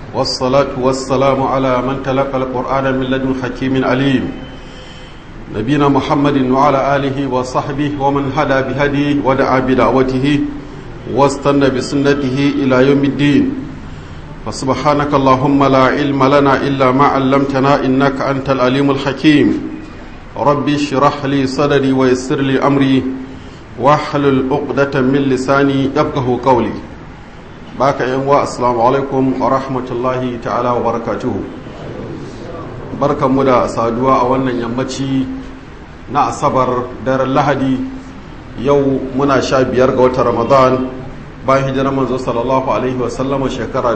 والصلاة والسلام على من تلقى القرآن من لدن حكيم عليم نبينا محمد وعلى آله وصحبه ومن هدى بهديه ودعا بدعوته واستنى بسنته إلى يوم الدين فسبحانك اللهم لا علم لنا إلا ما علمتنا إنك أنت العليم الحكيم ربي اشرح لي صدري ويسر لي أمري واحلل عقدة من لساني يفقه قولي baka yan wa assalamu alaikum wa rahmatullahi ta'ala wa barakatuhu barkanmu da saduwa a wannan yammaci na asabar daren lahadi yau muna sha biyar ga watan ramadan bayan hijirar manzo sallallahu alaihi wasallama shekara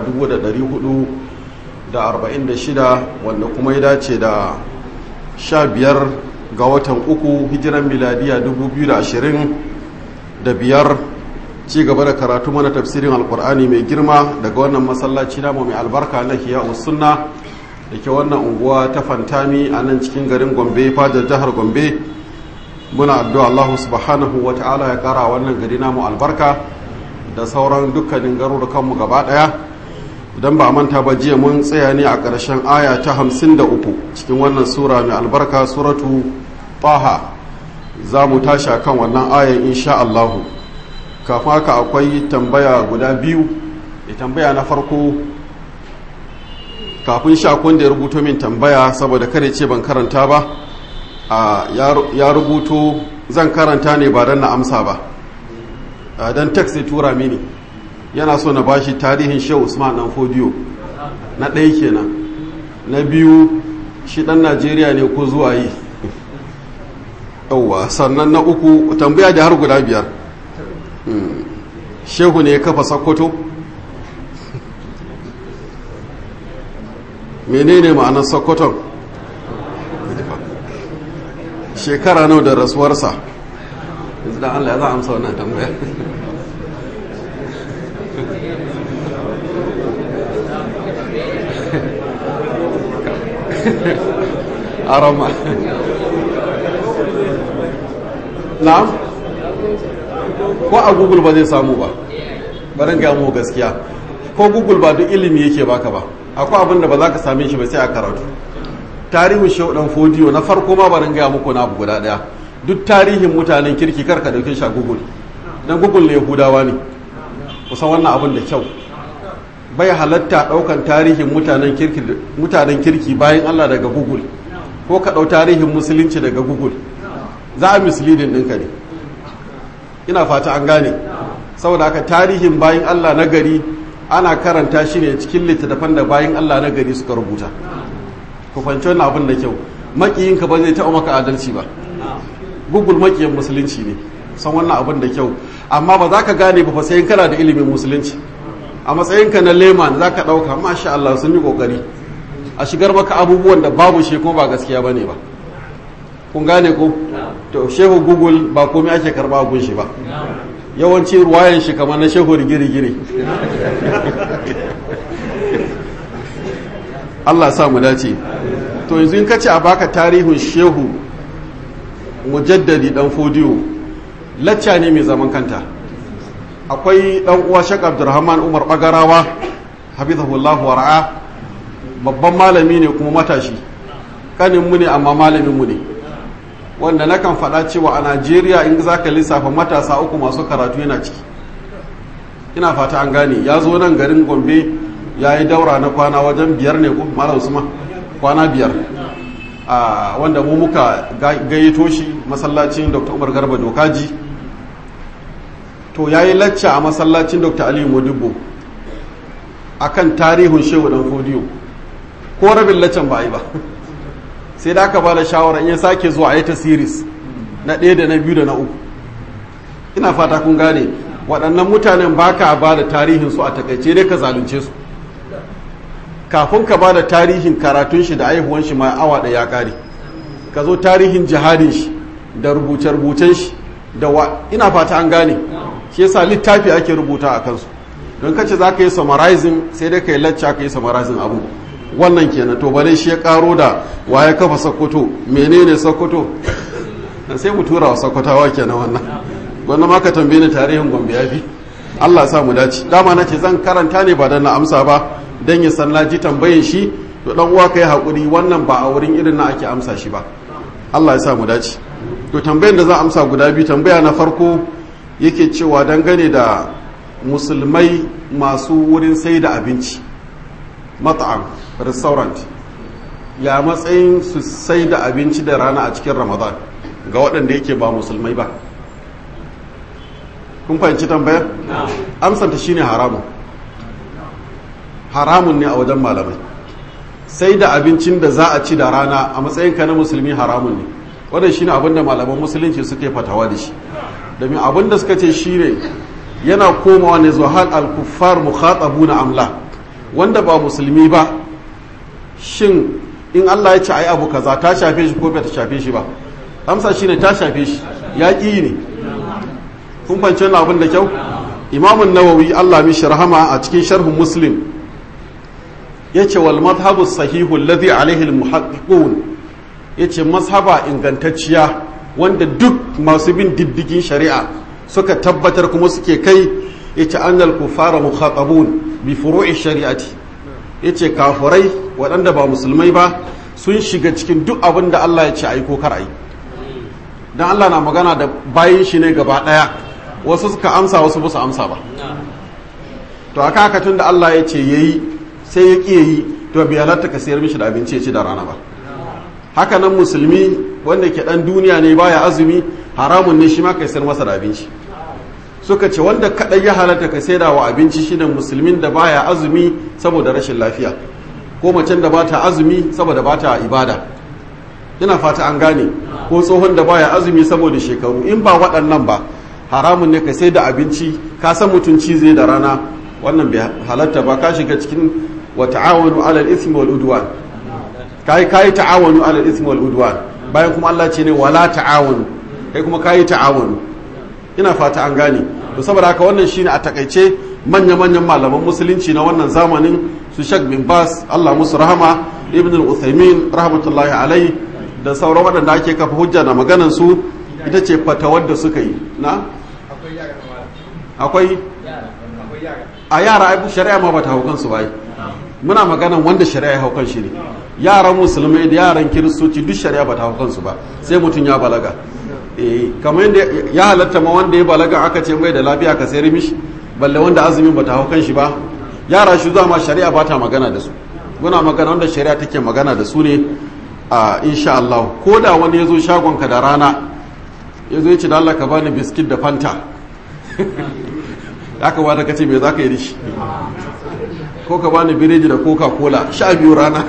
446 wanda kuma ya dace da sha biyar ga watan uku hijiran miladiya 2020 da biyar ci gaba da karatu mana tafsirin alkur'ani mai girma daga wannan masallaci namu mai albarka na hiya sunna da ke wannan unguwa ta fantami a nan cikin garin gombe fadar jihar gombe muna addu'a Allah subhanahu wa ta'ala ya kara wannan gari namu albarka da sauran dukkanin garurukanmu gaba daya idan ba manta ba jiya mun tsaya ne a ƙarshen aya ta hamsin da uku cikin wannan sura mai albarka suratu taha za mu tashi kan wannan ayan insha Allahu kafin haka akwai tambaya guda biyu da tambaya na farko kafin shakon da ya rubuto min tambaya saboda kare ce ban karanta ba ya rubuto zan karanta ne ba don na amsa ba don text ya tura mini yana so na bashi tarihin shehu usman dan fodiyo na ɗaya kenan na biyu shi ɗan najeriya ne ko zuwa yi yauwa sannan na uku tambaya da har guda biyar shehu ne ya kafa sakkwato menene ma'anar sakkwaton shekara nau da rasuwarsa yanzu da allah ya za a amsa wannan tambaya arama na'am ko a google ba zai samu ba barin ga mu gaskiya ko google ba duk ilimi yake baka ba akwai abin da ba za ka same shi ba sai a karatu tarihin shaudan fodiyo na farko ma barin ga muku na abu guda daya duk tarihin mutanen kirki kar ka dauke shi a google dan google ne yahudawa ne kusan wannan abin da kyau bai halatta daukan tarihin mutanen kirki mutanen kirki bayan Allah daga google ko ka dau tarihin musulunci daga google za a misleading ɗinka ne ina fata an gane saboda haka tarihin bayan Allah na gari ana karanta shi ne cikin littattafan da bayan Allah na gari suka rubuta ku fahimci wannan abin da kyau makiyinka ba zai taɓa maka adalci ba google makiyin musulunci ne san wannan abin da kyau amma ba za ka gane ba sai kana da ilimin musulunci a matsayinka na leman za ka ɗauka masha Allah sun yi ƙoƙari a shigar maka abubuwan da babu shi kuma ba gaskiya ba ne ba kun gane ko to shehu google ba komai ake karba gun shi ba yawanci ruwayan shi kamar na shehu rigiri-giri Allah sa mu dace to yanzu in kace a baka tarihin shehu mujaddadi dan fodiyo lacca ne mai zaman kanta akwai dan uwa shek abdurrahman umar bagarawa hafizahullah wa ra'a babban malami ne kuma matashi kanin mu ne amma malamin mu ne wanda nakan faɗa cewa a najeriya in za ka lissafa matasa uku masu karatu yana ciki ina fata an gane ya zo nan garin gombe ya yi daura na kwana wajen biyar ne ko malam usman kwana biyar a wanda mu muka gayyato shi masallacin dr umar garba dokaji to ya yi lacca a masallacin dr aliyu modibo akan tarihin shehu dan fodiyo ko rabin laccan ba a yi ba sai da aka ba da shawara in ya sake zuwa a yi ta series na ɗaya da na biyu da na uku ina fata kun gane waɗannan mutanen ba ka ba da tarihinsu a takaice dai ka zalunce su kafin ka ba da tarihin karatun shi da aihuwan shi ma awa ɗaya ya ƙare ka zo tarihin jihadin shi da rubuce-rubucen shi da wa ina fata an gane shi yasa littafi ake rubuta a kansu don kace za ka yi summarizing sai dai ka yi lacca ka yi summarizing abu wannan kenan to bare shi ya karo da waye kafa sokoto menene sokoto sai mu tura wa sokotawa kenan wannan wannan ma ka tambaye ni tarihin gombe yafi Allah sa mu dace dama na ce zan karanta ne ba dan na amsa ba dan ya san naji tambayin shi to dan uwa kai hakuri wannan ba a wurin irin na ake amsa shi ba Allah ya sa mu dace to tambayar da za amsa guda biyu tambaya na farko yake cewa dangane da musulmai masu wurin sai da abinci mat'am restaurant ya matsayin su sai da abinci da rana a cikin ramadan ga waɗanda yake ba musulmai ba kun fahimci tambayar amsanta shine haramun haramun ne a wajen malamai sai da abincin da za a ci da rana a matsayinka na musulmi haramun ne wannan shine abin da malaman musulunci suke fatawa da shi domin abin da suka ce shine yana komawa ne zuwa hal al-kuffar mukhatabuna amla wanda ba musulmi ba shin in Allah ya ce ai abu kaza ta shafe shi ko bai ta shafe shi ba amsa shine ta shafe shi ya ƙi ne kun fahimci wannan abin da kyau imamun nawawi Allah mishi rahama a cikin sharhun muslim yace wal madhhabu sahihu alladhi alaihi al-muhaqqiqun yace mazhaba ingantacciya wanda duk masu bin diddigin shari'a suka tabbatar kuma suke kai yace annal kufara mukhatabun bi furu'i shari'ati yace kafurai waɗanda ba musulmai ba sun shiga cikin duk abin da Allah ya ce ayi ko kar ayi dan Allah na magana da bayin shi ne gaba ɗaya wasu suka amsa wasu ba su amsa ba to aka haka tun da Allah ya ce yayi sai ya ƙi yi to bai halatta ka sayar mishi da abinci ya ci da rana ba haka nan musulmi wanda ke dan duniya ne baya azumi haramun ne shi ma kai sayar masa da abinci suka ce wanda kadai ya halatta ka sayar wa abinci shine musulmin da baya azumi saboda rashin lafiya ko macen da bata azumi saboda bata ibada ina fata an gane ko tsohon da baya azumi saboda shekaru in ba waɗannan ba haramun ne ka sai da abinci ka san mutunci zai da rana wannan bai halatta ba ka shiga cikin wa ta'awanu alal ismi wal udwan kai kai ta'awanu alal ismi wal udwan bayan kuma Allah ce ne wala ta'awanu kai kuma kai ta'awanu ina fata an gane to saboda haka wannan shine a takaice manya manyan malaman musulunci na wannan zamanin su Sheikh bin Bas Allah musu rahama Ibn al-Uthaymeen rahmatullahi alai da sauran waɗanda ake kafa hujja na maganan su ita ce fatawar da suka yi na akwai a yara aibu shari'a ma ba ta haukan su bai muna maganan wanda shari'a ya haukan shi ne yaran musulmai da yaran kiristoci duk shari'a ba ta haukan su ba sai mutum ya balaga eh kamar yadda ya halatta ma wanda ya balaga aka ce mai da lafiya ka sayar mishi balle wanda azumin ba ta haukan shi ba yara shi zuwa ma shari'a ba ta magana da su muna magana wanda shari'a take magana da su ne a insha Allah ko da wani ya zo shagonka da rana ya zo ya ce da Allah ka bani biskit da fanta ya kamata ka ce me za ka yi rishi ko ka bani biredi da coca cola sha biyu rana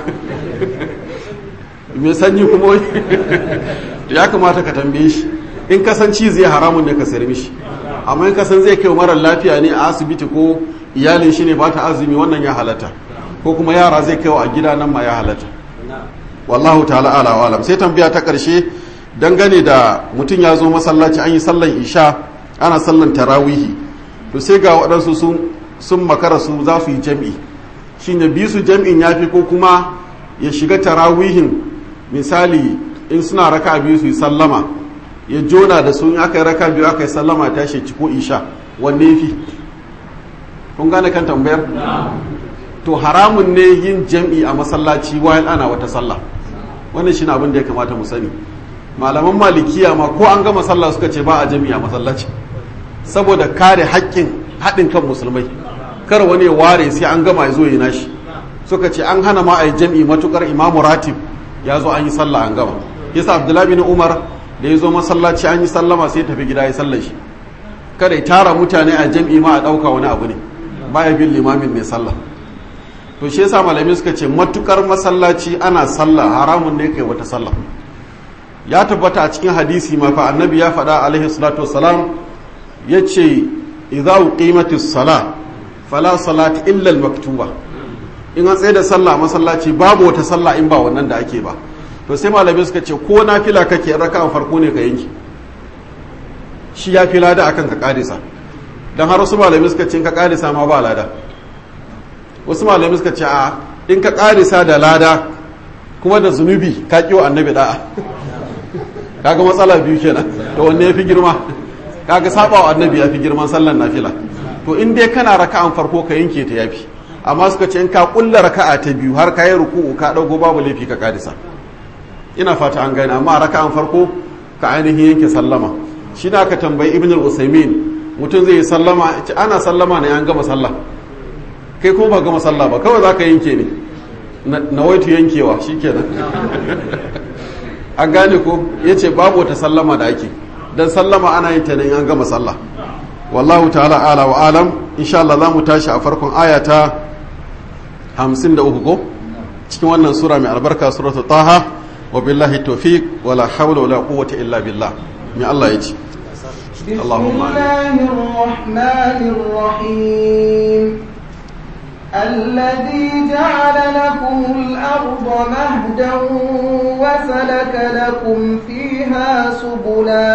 mai sanyi kuma ya kamata ka tambaye shi in kasanci zai haramun ne ka sayar mishi amma in kasan zai kai marar lafiya ne a asibiti ko iyalin shi ne ba ta azumi wannan ya halatta ko kuma yara zai kai a gida nan ma ya halatta wallahu ta'ala ala wa alam sai tambaya ta karshe dangane da mutum ya zo masallaci an yi sallan isha ana sallan tarawihi to sai ga waɗansu sun sun makara su za su yi jam'i shine bi su jam'in ya fi ko kuma ya shiga tarawihin misali in suna raka biyu su yi sallama ya jona da su in aka yi raka biyu aka yi sallama ta shi ko isha wanne ya fi kun gane kan tambayar to haramun ne yin jam'i a masallaci wayan ana wata sallah wannan shi abin da ya kamata mu sani malaman malikiya ma ko an gama sallah suka ce ba a jam'i a masallaci saboda kare haƙƙin haɗin kan musulmai kar wani ya ware sai an gama ya zo yi nashi suka ce an hana ma a yi jam'i matukar imamu ratib ya zo an yi sallah an gama yasa abdullahi bin umar da ya zo masallaci an yi sallama sai tafi gida ya sallar shi kada ya tara mutane a jam'i ma a ɗauka wani abu ne baya bin limamin mai sallah to shi yasa malamai suka ce matukar masallaci ana sallah haramun ne kai wata sallah ya tabbata a cikin hadisi ma fa annabi ya faɗa alaihi salatu wassalam yace idza uqimatis sala fala salati illa al maktuba in an tsaye da sallah a masallaci babu wata sallah in ba wannan da ake ba to sai malamai suka ce ko nafila kake raka farko ne ka yanki shi ya fi lada akan ka kadisa dan har wasu malamai suka ce in ka kadisa ma ba lada wasu malamai suka ce a in ka karisa da lada kuma da zunubi ka kiwo annabi da'a kaga matsala biyu kenan to wanne ya fi girma kaga saba wa annabi ya fi girman sallan nafila to in dai kana raka'an farko ka yanke ta yafi amma suka ce in ka kulla raka'a ta biyu har ka yi ruku'u ka dago babu laifi ka kadisa ina fata an gane amma raka'an farko ka ainihin yanke sallama shi na ka tambayi ibn al-usaimin mutum zai yi sallama ce ana sallama ne an gama sallah kai kuma ba gama sallah ba kawai za ka yanke ne na waitu yankewa shi kenan an gane ko ya ce babu wata sallama da ake don sallama ana yin ta ne an gama sallah wallahu ta'ala ala wa alam insha Allah za mu tashi a farkon aya ta 53 ko cikin wannan sura mai albarka suratul taha wa billahi tawfiq wala hawla wala quwwata illa billah mai Allah ya ce بسم الله الرحمن الرحيم الذي جعل لكم الأرض مهدا وسلك لكم فيها سبلا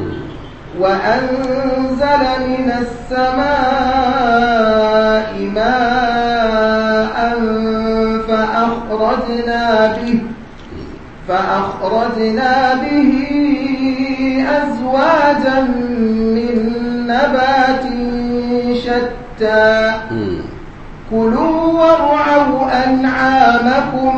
وأنزل من السماء ماء فأخرجنا به فأخرجنا به أزواجا من نبات شتى كلوا وارعوا أنعامكم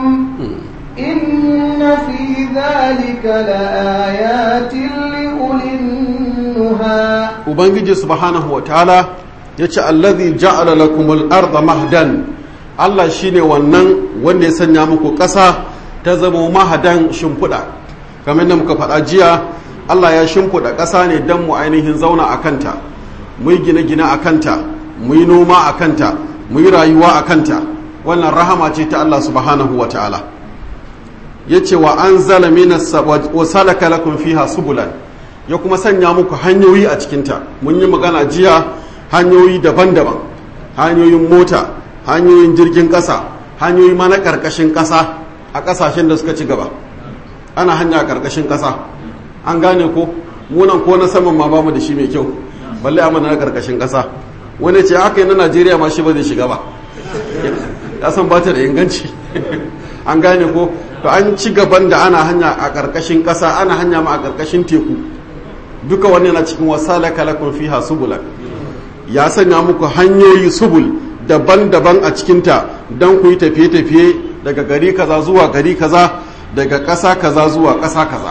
إن في ذلك لآيات لأولي النهى ubangiji subhanahu wa ta'ala ya ce allazi ja'ala lakumul arda mahdan Allah shine wannan wanda ya sanya muku ƙasa ta zama mahadan shimfiɗa kamar da muka faɗa jiya Allah ya shimfiɗa ƙasa ne don mu ainihin zauna a kanta mu yi gine-gine a kanta mu yi noma a kanta mu yi rayuwa a kanta wannan rahama ce ta Allah subhanahu wa ta'ala ya ce wa an zala minas wa salaka lakum fiha subulan ya kuma sanya muku hanyoyi a cikinta mun yi magana jiya hanyoyi daban-daban hanyoyin mota hanyoyin jirgin ƙasa hanyoyi ma na ƙarƙashin ƙasa a ƙasashen da suka ci gaba ana hanya a ƙarƙashin ƙasa an gane ko munan ko na saman ma bamu da shi mai kyau balle a mana na ƙarƙashin ƙasa wani ce haka yi na najeriya ma shi ba zai shiga ba ya san ba ta da inganci an gane ko to an ci gaban da ana hanya a ƙarƙashin ƙasa ana hanya ma a ƙarƙashin teku duka wannan na cikin wasala kalakun fiha subulan ya sanya muku hanyoyi subul daban-daban a cikinta don ku yi tafiye-tafiye daga gari kaza zuwa gari kaza daga ƙasa kaza zuwa ƙasa kaza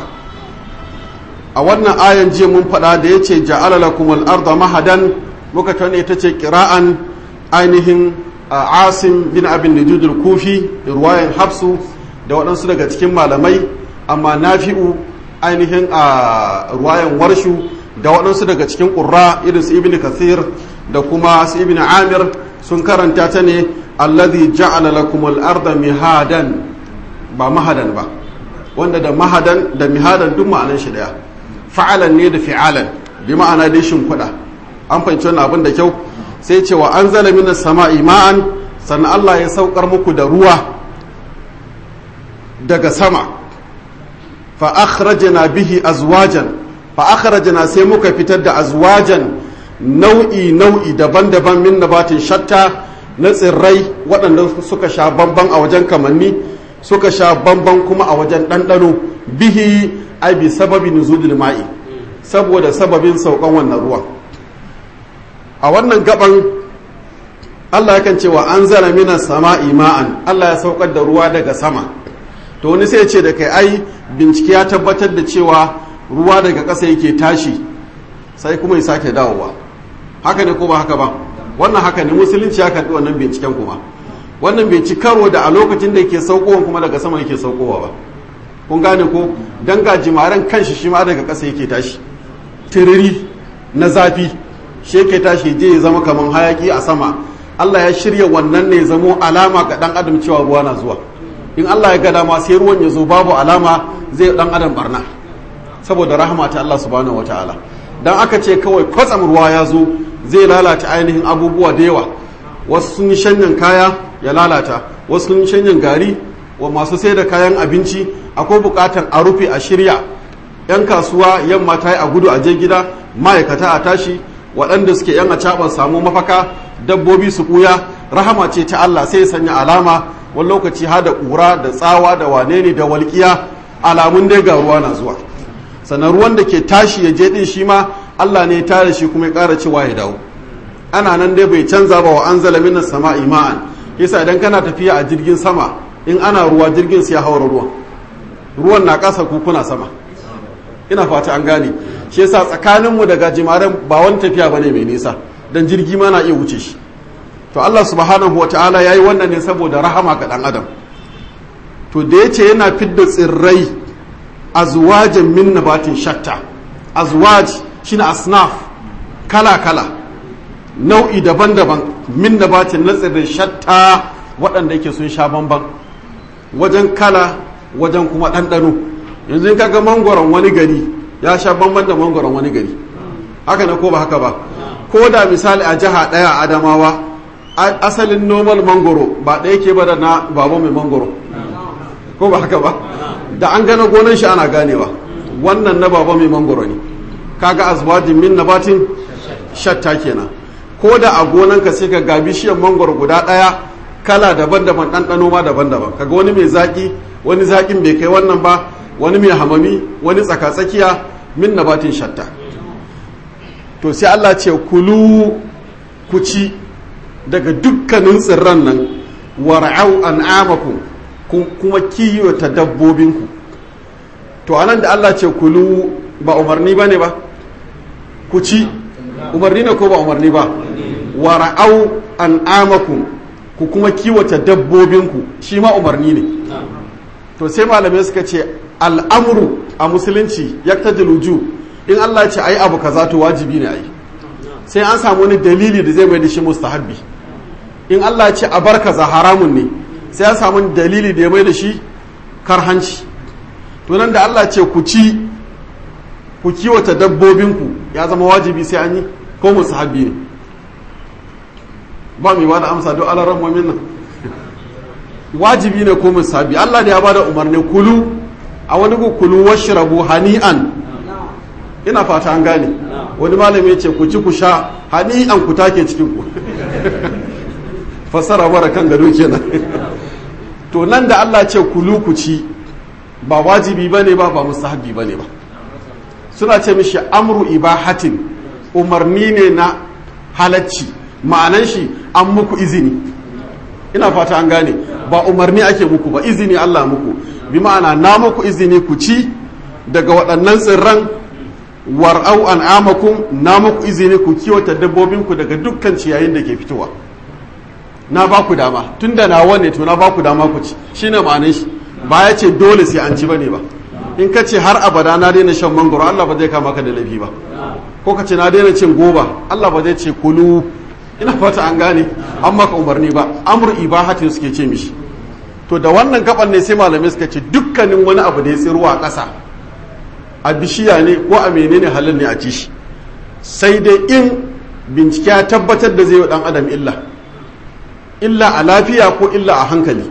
a wannan ayan jiya mun faɗa da ya ce ja'ala lakumul arda mahadan muka tane ita ce kira'an ainihin asim bin abin nujudul kufi ruwayan hafsu da waɗansu daga cikin malamai amma nafi'u ainihin a ruwayan warshu da waɗansu daga cikin ƙurra irin su ibn kathir da kuma su ibn amir sun karanta ta ne allazi ja'ala lakumul arda mihadan ba mahadan ba wanda da mahadan da mihadan duk ma'anan shi daya fa'alan ne da fi'alan bi ma'ana dai kuɗa an fahimci wannan abin da kyau sai ce wa anzala minas sama'i ma'an sannan Allah ya saukar muku da ruwa daga sama fa akhrajna bihi azwajan fa akhrajna sai muka fitar da azwajan nau'i nau'i daban-daban min nabatin shatta na tsirrai waɗanda suka sha bamban a wajen kamanni suka sha bamban kuma a wajen ɗanɗano bihi ai bi sababi nuzulil ma'i saboda sababin saukan wannan ruwan a wannan gaban Allah yakan cewa an zara minas sama'i ma'an Allah ya saukar da ruwa daga sama to wani sai ce da kai ai bincike ya tabbatar da cewa ruwa daga ƙasa yake tashi sai kuma ya sake dawowa haka ne ko ba haka ba wannan haka ne musulunci ya karɓi wannan binciken kuma wannan bai ci karo da a lokacin da yake saukowa kuma daga sama yake saukowa ba kun gane ko dan ga jimaren kanshi shi ma daga ƙasa yake tashi tiriri na zafi shi yake tashi je ya zama kamar hayaki a sama Allah ya shirya wannan ne zamo alama ga dan adam cewa ruwa na zuwa in Allah ya ga dama sai ruwan ya zo babu alama zai dan adam barna saboda rahama ta Allah subhanahu wataala dan aka ce kawai kwatsam ruwa ya zo zai lalata ainihin abubuwa da yawa wasu sun yi shanyan kaya ya lalata wasu sun yi shanyan gari wa masu sai da kayan abinci akwai bukatan a rufe a shirya yan kasuwa yamma ta yi a gudu a je gida ma'aikata a tashi waɗanda suke yan a caɓar samu mafaka dabbobi su ɓuya rahama ce ta Allah sai ya sanya alama wani lokaci ha da ƙura da tsawa da wane ne da walƙiya alamun dai ga ruwa na zuwa sannan ruwan da ke tashi ya je ɗin shi ma Allah ne ya tare shi kuma ya ƙara cewa ya dawo ana nan dai bai canza ba wa an zala minas sama'i ma'an yasa idan kana tafiya a jirgin sama in ana ruwa jirgin sai ya haura ruwan ruwan na ƙasa ku kuna sama ina fata an gane shi yasa tsakaninmu da gajimaren ba wani tafiya bane mai nisa dan jirgi ma na iya wuce shi to Allah subhanahu wataala yayi wannan ne saboda rahama ga dan adam to da yace yana fidda tsirrai azwajan min nabatin shatta azwaj shine asnaf kala kala nau'i daban-daban min nabatin na tsirrai shatta waɗanda yake sun sha bamban wajen kala wajen kuma ɗanɗano yanzu in kaga mangoron wani gari ya sha bamban da mangoron wani gari haka na ko ba haka ba ko da misali a jiha ɗaya a adamawa asalin normal mangoro ba ɗaya ke ba da na baba mai mangoro ko ba haka ba da an gana gonan shi ana ganewa wannan na baba mai mangoro ne kaga azwajin min nabatin shatta kenan ko da a gonanka sai ka ga bishiyar mangoro guda ɗaya kala daban-daban ɗanɗano ma daban-daban kaga wani mai zaƙi wani zaƙin bai kai wannan ba wani mai hamami wani tsaka-tsakiya min nabatin shatta to sai Allah ce kulu ku ci daga dukkanin tsirran nan war'au an'amakum kuma kiyota dabbobinku to anan da Allah ce kulu ba umarni ba ne ba ku ci umarni ne ko ba umarni ba war'au an'amakum ku kuma kiwata dabbobinku shi ma umarni ne to sai malamai suka ce al'amuru a musulunci ya ta diluju in Allah ce ayi abu kaza to wajibi ne ayi sai an samu wani dalili da zai mai da shi mustahabbi in Allah ce a bar kaza haramun ne sai an samu dalili da ya mai da shi karhanci to nan da Allah ce ku ci ku kiwata dabbobinku ya zama wajibi sai an yi ko mustahabbi ne ba mai ba da amsa don alaran mumin nan wajibi ne ko musabi Allah da ya bada umarni kulu a wani ku kulu washrabu hani'an ina fata an gane wani malami ya ce ku ci ku sha hani'an ku take cikin ku fassara mara kan gado kenan to nan da Allah ce kulu ku ci ba wajibi bane ba ba musahabi bane ba suna ce mishi amru ibahatin umarni ne na halacci ma'anan shi an muku izini ina fata an gane ba umarni ake muku ba izini Allah muku bi ma'ana na muku izini ku ci daga waɗannan tsirran war'au an amakun na muku izini ku kiwata dabbobinku daga dukkan ciyayin da ke fitowa na ba ku dama tun da na wane to na ba ku dama ku ci shine ma'anin shi ba ya ce dole sai an ci bane ba in ka ce har abada na daina shan mangoro Allah ba zai kama ka da laifi ba ko ka ce na daina cin goba Allah ba zai ce kulu ina fata an gane an maka umarni ba amur ibahatin suke ce mishi to da wannan gaban ne sai malamai suka ce dukkanin wani abu da ya tsiruwa a ƙasa a bishiya ne ko a menene halin ne a ci shi sai dai in bincike ya tabbatar da zai wa dan adam illa illa a lafiya ko illa a hankali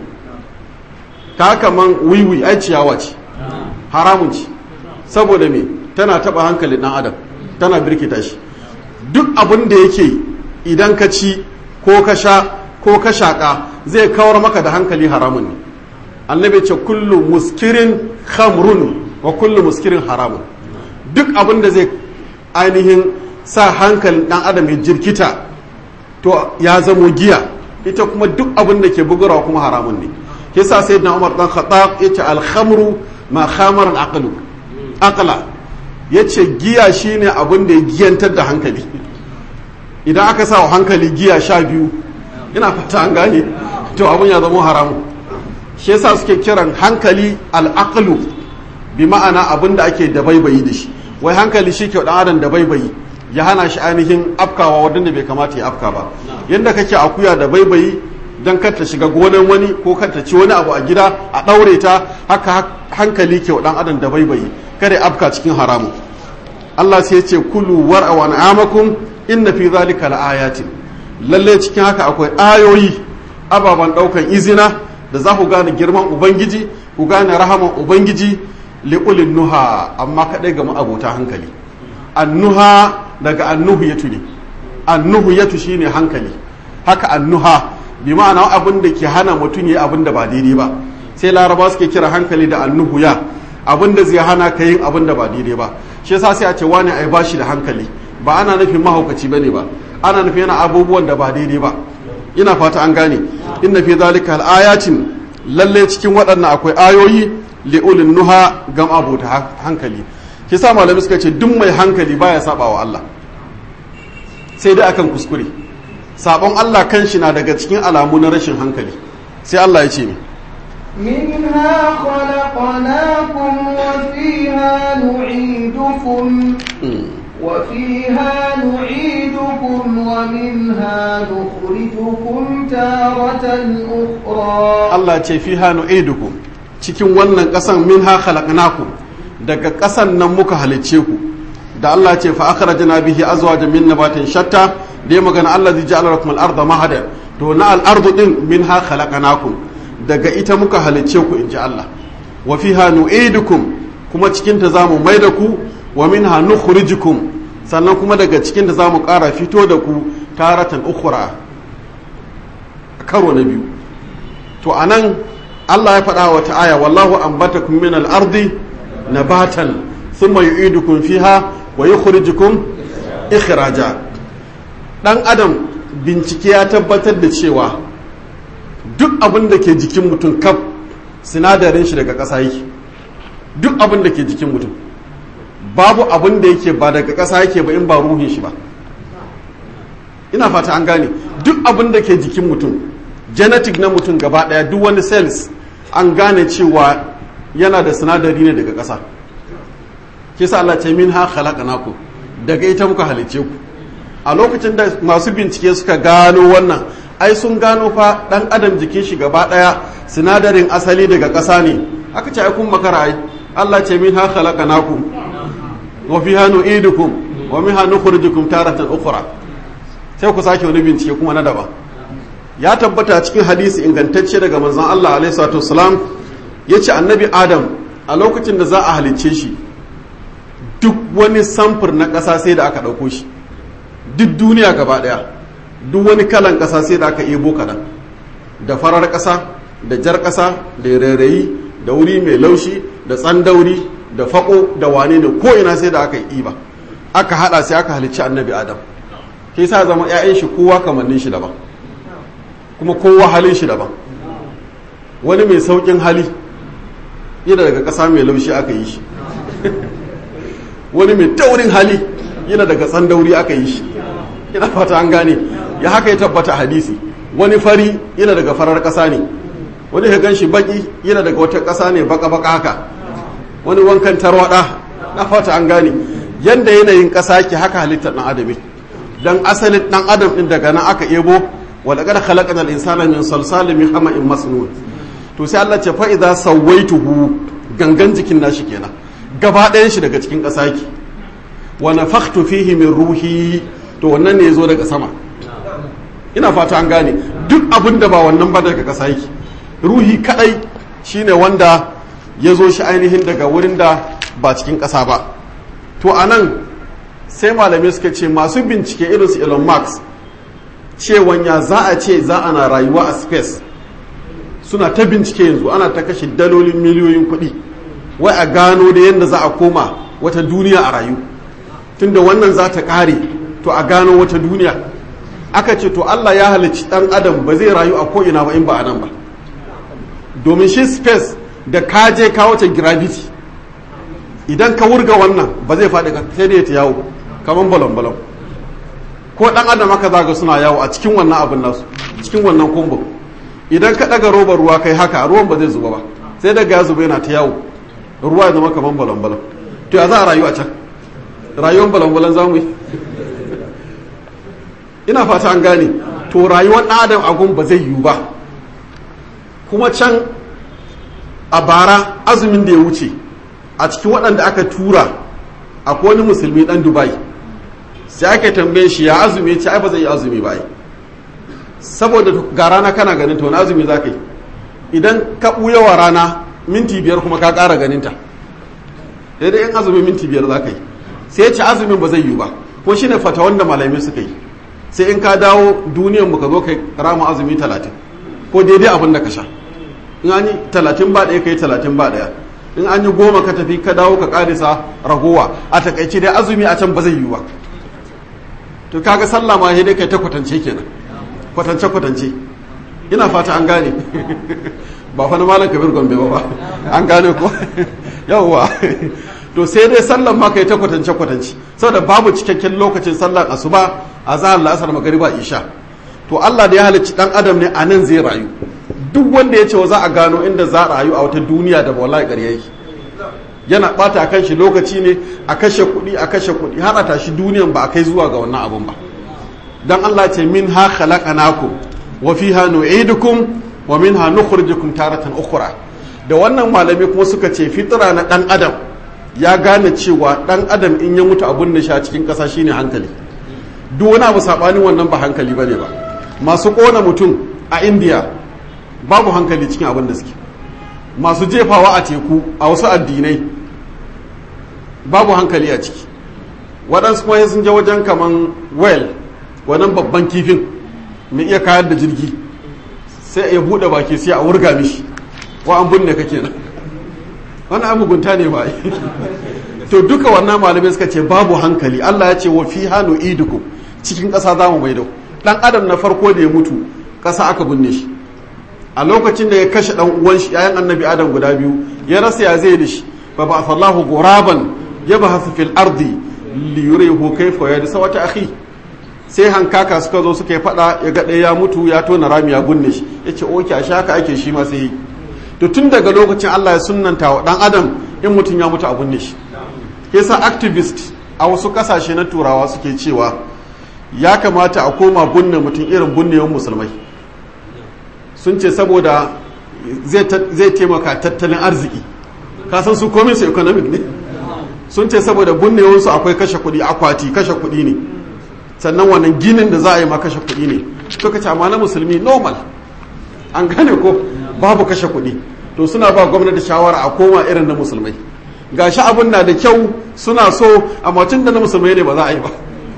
ta kaman wiwi ai ciyawa ce haramun ce saboda me tana taba hankalin dan adam tana birkita shi duk abin da yake idan ka ci ko ka sha ko ka shaƙa zai kawar maka da hankali haramun ne annabi ce kullu muskirin khamrun wa kullu muskirin haramun duk abin da zai ainihin sa hankalin dan adam ya jirkita to ya zamo giya ita kuma duk abin da ke bugarawa kuma haramun ne yasa sayyidina Umar dan Khattab yace al-khamru ma khamara al-aqlu aqla yace giya shine abin da ya giyantar da hankali idan aka sa hankali giya sha biyu ina fata an gane to abin ya zama haramu shi yasa suke kiran hankali al-aqlu bi ma'ana abin da ake da baibayi da shi wai hankali shi ke dan adam da baibayi ya hana shi ainihin afkawa wadanda bai kamata ya afka ba yadda kake akuya da baibayi don kar ta shiga gonan wani ko kar ta ci wani abu a gida a ɗaure ta haka hankali ke dan adam da baibayi kada afka cikin haramu Allah sai ya ce kulu war wa na'amakum inna fi zalika laayatin lalle cikin haka akwai ayoyi ababan daukan izina da za ku gane girman ubangiji ku gane rahaman ubangiji liqulin nuha amma kadai ga abota hankali annuha daga annuhu yatu ne annuhu yatu shine hankali haka annuha bi ma'ana abin da ke hana mutum yi abin da ba daidai ba sai laraba suke kira hankali da annuhu ya abin da zai hana ka yin abin da ba daidai ba shi yasa sai a ce wani ai bashi da hankali ba ana nufin mahaukaci bane ba ana nufin yana abubuwan da ba daidai ba ina fata an gane inna fi zalika ayatin lalle cikin waɗannan akwai ayoyi li'ulin nuha gam abota hankali shi sa malami suka ce duk mai hankali baya saba wa Allah sai dai akan kuskure sabon Allah kanshi na daga cikin alamu na rashin hankali sai Allah ya ce mi منها خلقناكم وفيها نعيدكم وفيها نعيدكم ومنها نخرجكم تارة أخرى Allah ce fi hannu eduku cikin wannan ƙasan min ha khalaqnakum daga ƙasan nan muka halicce ku da Allah ce fa akhrajna bihi azwajan min nabatin shatta da ya magana Allah zai ja'ala lakum al-ardha mahada to na al-ardu din min ha khalaqnakum daga ita muka halicce ku inji Allah wa fiha nu'idukum kuma cikin ta zamu maida ku wa minha nukhrijukum sannan kuma daga cikin ta zamu ƙara fito da ku taratan ukhra karo na biyu to anan Allah ya faɗa wata aya wallahu ambatakum min al-ardi nabatan thumma yu'idukum fiha wa yukhrijukum ikhraja dan adam bincike ya tabbatar da cewa duk abin da ke jikin mutum kaf sinadarin shi daga ƙasa yake duk abin da ke jikin mutum babu abin da yake ba daga ƙasa yake ba in ba ruhin shi ba ina fata an gane duk abin da ke jikin mutum genetic na mutum gaba daya duk wani cells an gane cewa yana da sinadari ne daga ƙasa ke sa Allah ce min ha khalaqnaku daga ita muka halice ku a lokacin da masu bincike suka gano wannan ai sun gano fa dan adam jikin shi gaba daya sinadarin asali daga ƙasa ne aka ce ai kun makara ai Allah ce min ha khalaqnaku wa fiha nu'idukum wa minha nukhrijukum taratan ukhra sai ku sake wani bincike kuma na daban ya tabbata cikin hadisi ingantacce daga manzon Allah alaihi salatu wasalam yace annabi Adam a lokacin da za a halicce shi duk wani samfur na ƙasa sai da aka ɗauko shi duk duniya gaba ɗaya duk wani kalan ƙasa sai da aka ebo kaɗan da farar ƙasa da jar ƙasa da rairayi da wuri mai laushi da tsandauri da faƙo da wane ne ko ina sai da aka yi iba aka haɗa sai aka halicci annabi Adam shi sa zama 'ya'yan shi kowa kamannin shi daban kuma kowa halin shi daban wani mai saukin hali yana daga ƙasa mai laushi aka yi shi wani mai taurin hali yana daga tsandauri aka yi shi yana fata an gane ya haka ya tabbata hadisi wani fari yana daga farar ƙasa ne wani ya gan shi baki yana daga wata ƙasa ne baka-baka haka wani wankan tarwada na fata an gane yanda yanayin ƙasa ke haka halittar ɗan adam don asalin ɗan adam ɗin daga nan aka ebo walaƙar khalaƙan al'insana min salsalin min hama'in masnun to sai Allah ce fa idza sawaituhu gangan jikin nashi kenan gaba ɗayan shi daga cikin ƙasa ki wa nafakhtu fihi min ruhi to wannan ne yazo daga sama ina fata an gane duk abin da ba wannan ba daga ƙasa yake ruhi kadai shine wanda ya zo shi ainihin daga wurin da ba cikin ƙasa ba to anan sai malamai suka ce masu bincike irin su Elon Musk cewan ya za a ce za ana rayuwa a space suna ta bincike yanzu ana ta kashe dalolin miliyoyin kuɗi wai a gano da yadda za a koma wata duniya a rayu tunda wannan za ta ƙare to a gano wata duniya aka ce to Allah ya halicci ɗan adam ba zai rayu a ko'ina ba in ba a nan ba domin shi space da ka je ka wata gravity idan ka wurga wannan ba zai faɗi sai da ya ta yawo kamar balon-balon ko dan adam aka zaga suna yawo a cikin wannan abin nasu cikin wannan kumbu idan ka daga robar ruwa kai haka ruwan ba zai zuba ba sai daga ya zuba yana ta yawo ruwa ya zama kaman balon balon to ya za a rayu a can rayuwar balon balon za mu yi ina fata an gane to rayuwar dan adam a gun ba zai yiwu ba kuma can a bara azumin da ya wuce a cikin waɗanda aka tura akwai wani musulmi dan dubai sai aka tambaye shi ya azumi ya ce ai ba zai yi azumi ba saboda ga rana kana ganin ta wani azumi za ka yi idan ka ɓuya wa rana minti biyar kuma ka ƙara ganin ta sai dai in azumi minti biyar za ka yi sai ya ce azumin ba zai yi ba ko shi ne fata wanda malamai suka yi sai in ka dawo duniyan mu ka zo kai rama azumi talatin ko daidai abin da ka sha in an yi talatin ba ɗaya ka yi talatin ba ɗaya in an yi goma ka tafi ka dawo ka ƙarisa ragowa a takaice dai azumi a can ba zai yi ba to kaga sallah ma sai dai kai ta kwatance kenan kwatance kwatance ina fata an gane ba fa na malam kabir gombe ba an gane ko yawwa to sai dai sallan ma kai ta kwatance kwatance saboda babu cikakken lokacin sallan asuba a zahar la'asar magariba isha to Allah da ya halicci dan adam ne a nan zai rayu duk wanda ya ce wa za a gano inda za a rayu a wata duniya da wallahi ƙarya yake yana bata a kan shi lokaci ne a kashe kuɗi a kashe kuɗi har a tashi duniyan ba a kai zuwa ga wannan abun ba dan Allah ce min ha khalaqnakum wa fiha nu'idukum wa minha nukhrijukum taratan ukhra da wannan malami kuma suka ce fitra na dan adam ya gane cewa dan adam in ya mutu abun da sha cikin ƙasa shine hankali duk wani abu sabanin wannan ba hankali bane ba masu kona mutum a India babu hankali cikin abin da suke masu jefawa a teku a wasu addinai babu hankali a ciki waɗansu kuma sun je wajen kaman well wannan babban kifin mai iya kayar da jirgi sai ya buɗe baki sai a wurga mishi wa an binne kake nan wani abugunta ne ba to duka wannan malamai suka ce babu hankali Allah ya ce wa fi hannu idukum cikin ƙasa za mu maido ɗan adam na farko da ya mutu ƙasa aka binne shi a lokacin da ya kashe ɗan uwan shi yayan annabi adam guda biyu ya rasa ya zai da shi fa ba sallahu guraban ya ba hasu fil ardi li yurihu kayfa ya dasa wata akhi sai hankaka suka zo suka yi fada ya ga ɗaya ya mutu ya tona rami ya gunne shi yace oke a haka ake shi ma sai yi to tun daga lokacin Allah ya sunnanta wa dan adam in mutum ya mutu a gunne shi yasa activist a wasu kasashe na turawa suke cewa ya kamata a koma bunne mutum irin bunnewan musulmai sun ce saboda zai taimaka tattalin arziki kasan su komin su economic ne sun ce saboda bunnewansu akwai kashe kuɗi akwati kashe kuɗi ne sannan wannan ginin da za a yi ma kashe kuɗi ne to ka ce amma na musulmi normal an gane ko babu kashe kuɗi to suna ba gwamnati shawara a koma irin na musulmai gashi abun na da kyau suna so amma tun da na musulmai ne ba za a yi ba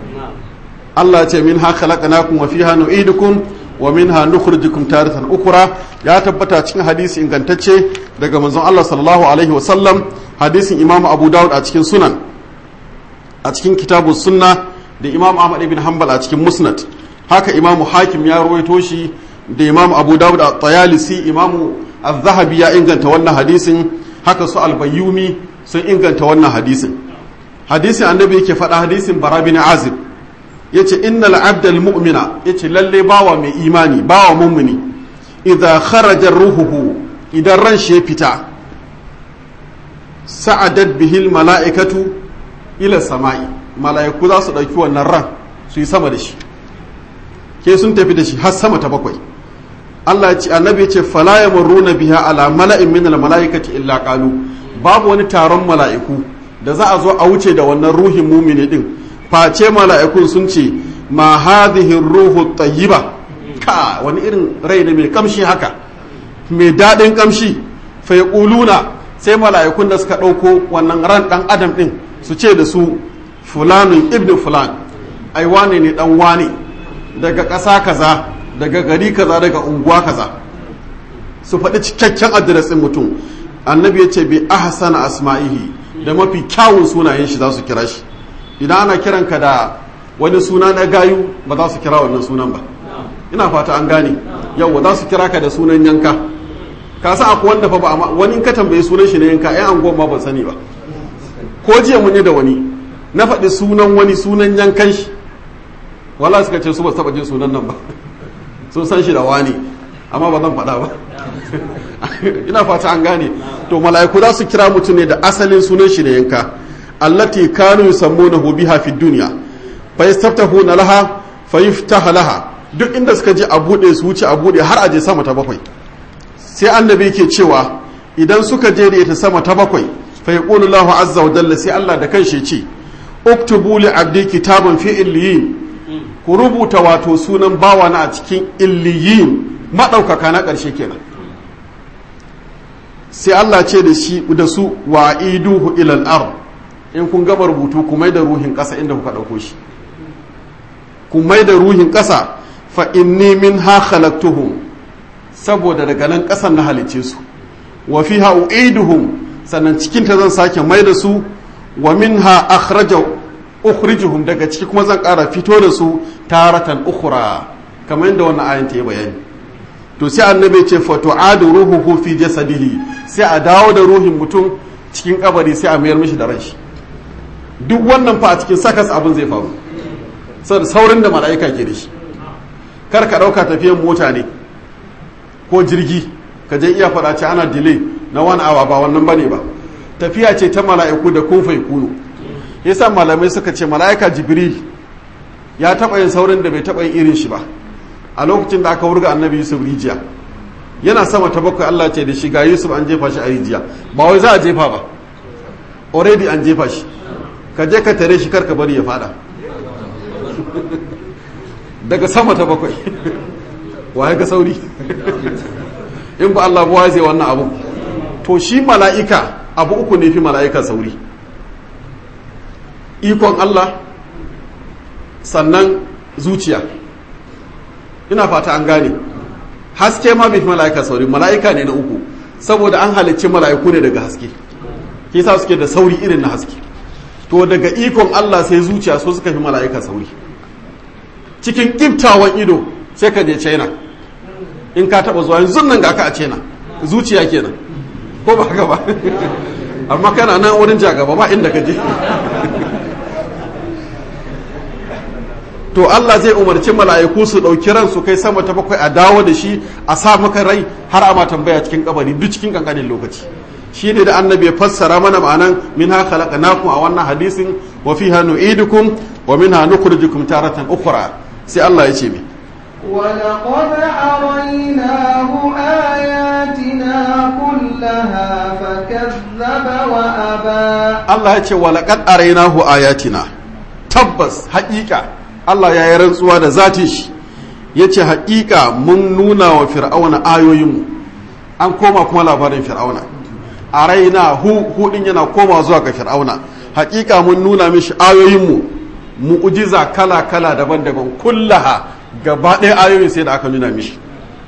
Allah ce min ha khalaqnakum wa fiha nu'idukum wa minha nukhrijukum taratan ukra ya tabbata cikin hadisi ingantacce daga manzon Allah sallallahu alaihi wa sallam hadisin Imam Abu Dawud a cikin Sunan a cikin Kitabu Sunna da Imam Ahmad ibn Hanbal a cikin Musnad haka Imam Hakim ya rawaito shi da Imam Abu Dawud a Tayalisi Imam Az-Zahabi ya inganta wannan hadisin haka su Al-Bayyumi sun inganta wannan hadisin hadisin annabi yake faɗa hadisin Bara bin Azib yace innal abdal mu'mina yace lalle bawa mai imani bawa mummuni idza kharaja ruhuhu idan ran shi ya fita sa'adat bihil mala'ikatu ila sama'i mala'iku za su ɗauki wannan ran su yi sama da shi ke sun tafi da shi har sama ta bakwai Allah ya ce annabi ya ce fala yamurruna biha ala mala'in min al mala'ikati illa qalu babu wani taron mala'iku da za a zo a wuce da wannan ruhin mumini din face mala'ikun sun ce ma hadhihi ruhu tayyiba ka wani irin rai ne mai kamshi haka mai daɗin kamshi fa yaquluna sai mala'ikun da suka ɗauko wannan ran ɗan adam ɗin su ce da su fulanun ibn fulan ai wane ne ɗan wane daga ƙasa kaza daga gari kaza daga unguwa kaza su faɗi cikakken adiresin mutum annabi ya ce bi ahsana asma'ihi da mafi kyawun sunayen shi za su kira shi idan ana kiranka da wani suna na gayu ba za su kira wannan sunan ba ina fata an gane yau za su kira ka da sunan yanka ka sa akwai wanda fa ba wani in ka tambaye sunan shi na yanka ai an ma ban sani ba ko jiya mun yi da wani na faɗi sunan wani sunan yankan shi wala suka ce su ba taɓa jin sunan nan ba sun san shi da wani amma ba zan faɗa ba ina fata an gane to mala'iku za su kira mutum ne da asalin sunan shi na yanka allati kanu yusammunahu biha fi dunya fa yastaftahuna laha fa yuftaha laha duk inda suka je a bude su wuce a bude har a je sama ta bakwai sai annabi yake cewa idan suka je da ita sama ta bakwai fa yaqulu Allahu azza wa jalla sai Allah da kanshi ce uktubu li abdi kitaban fi illiyin ku rubuta wato sunan bawana a cikin illiyin madaukaka na ƙarshe kenan sai Allah ce da shi da su wa iduhu ilal ard in kun gaba rubutu ku mai da ruhin ƙasa inda kuka ɗauko shi ku mai da ruhin ƙasa fa inni min ha khalaqtuhum saboda daga nan ƙasan na halice su wa fiha u'iduhum sannan cikin ta zan sake mai da su wa minha akhraja ukhrijuhum daga ciki kuma zan ƙara fito da su taratan ukhra kamar yadda wannan ayan ta yi bayani to sai annabi ce fatu'adu ruhuhu fi jasadihi sai a dawo da ruhin mutum cikin kabari sai a mayar mishi da ranshi duk wannan fa a cikin sakas abin zai faru saboda saurin da mala'ika ke da shi kar ka dauka tafiyan mota ne ko jirgi ka je iya faɗa ce ana delay na wani awa ba wannan bane ba tafiya ce ta mala'iku da kun fai kunu yasa malamai suka ce mala'ika jibril ya taɓa yin saurin da bai taɓa yin irin shi ba a lokacin da aka wurga annabi yusuf rijiya yana sama ta bakwai allah ce da shi ga yusuf an jefa shi a rijiya ba wai za a jefa ba already an jefa shi ka je ka tare shi karka bari ya fada daga sama ta bakwai waye ga sauri in ba allah ba zai wannan abu to shi mala'ika abu uku ne fi mala'ika sauri ikon allah sannan zuciya ina fata an gane haske ma bai fi mala'ika sauri mala'ika ne na uku saboda an halicci mala'iku ne daga haske ke sa suke da sauri irin na haske to daga ikon Allah sai zuciya so suka fi mala'ika sauri cikin kiftawan ido sai ka je china in ka taba zuwa yanzu nan ga ka a china zuciya kenan ko ba haka ba amma kana nan wurin jagaba ba inda ka je to Allah zai umarci mala'iku su ɗauki ran su kai sama ta bakwai a dawo da shi a sa maka rai har a ma tambaya cikin kabari duk cikin kankanin lokaci shi ne da annabi ya fassara mana ma'anan min ha khalaqnakum a wannan hadisin wa fiha nu'idukum wa minha nukhrijukum taratan ukhra sai Allah ya ce mi ولقد أريناه آياتنا كلها فكذب وأبى Allah ya ce wa laqad arainahu ayatina tabbas haƙiƙa Allah ya yi rantsuwa da zatin shi ya ce haƙiƙa mun nuna wa fir'auna ayoyinmu an koma kuma labarin fir'auna a raina hu hudin yana koma zuwa ga fir'auna haƙiƙa mun nuna mishi ayoyinmu mu'ujiza kala-kala daban-daban kullaha gaba ɗaya ayoyin sai da aka nuna mishi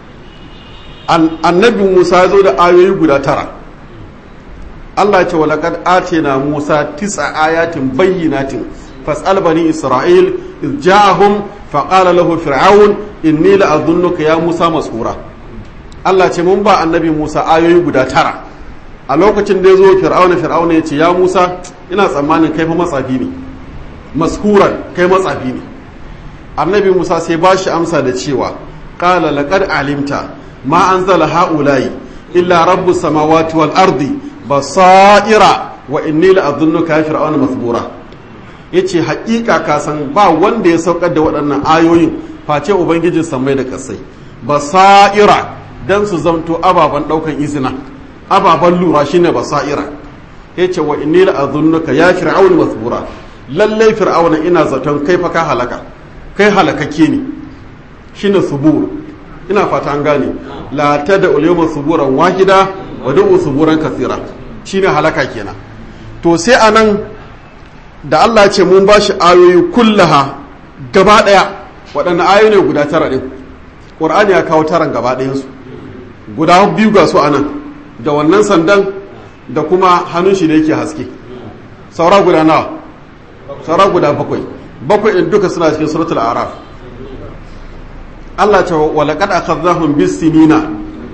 annabi musa ya zo da ayoyi guda tara Allah ce walaƙad atina musa tisa ayatin bayyinatin fas'al bani isra'il iz ja'ahum faqala lahu fir'aun inni la'adhunnuka ya musa masura Allah ce mun ba annabi musa ayoyi guda tara a lokacin da ya zo fir'auna fir'auna ya ce ya musa ina tsammanin kai fa matsafi ne maskuran kai matsafi ne annabi musa sai ba shi amsa da cewa qala laqad alimta ma anzala haula'i illa rabbus samawati wal ardi basaira wa inni la'adhunnuka ya fir'auna masbura yace haƙiƙa ka san ba wanda ya saukar da waɗannan ayoyin face ubangijin samai da kasai basaira dan su zamto ababen ɗaukan izina ababen lura shine basaira yace wa inni la'adhunnuka ya fir'auna masbura lallai fir'auna ina zaton kai fa ka halaka kai halakakke ne shine subur ina fata an gane la tada ulyawma suburan wahida wa da'u suburan kathira shine halaka kenan to sai anan da Allah ya ce mun bashi ayoyi kullaha gaba daya waɗannan ayoyi ne guda tara din Qur'ani ya kawo taran gaba ɗayan su guda biyu ga su anan da wannan sandan da kuma hannun shi da yake haske saura guda nawa saura guda bakwai bakwai in duka suna cikin suratul araf Allah ce wa laqad akhadnahum bis-sinina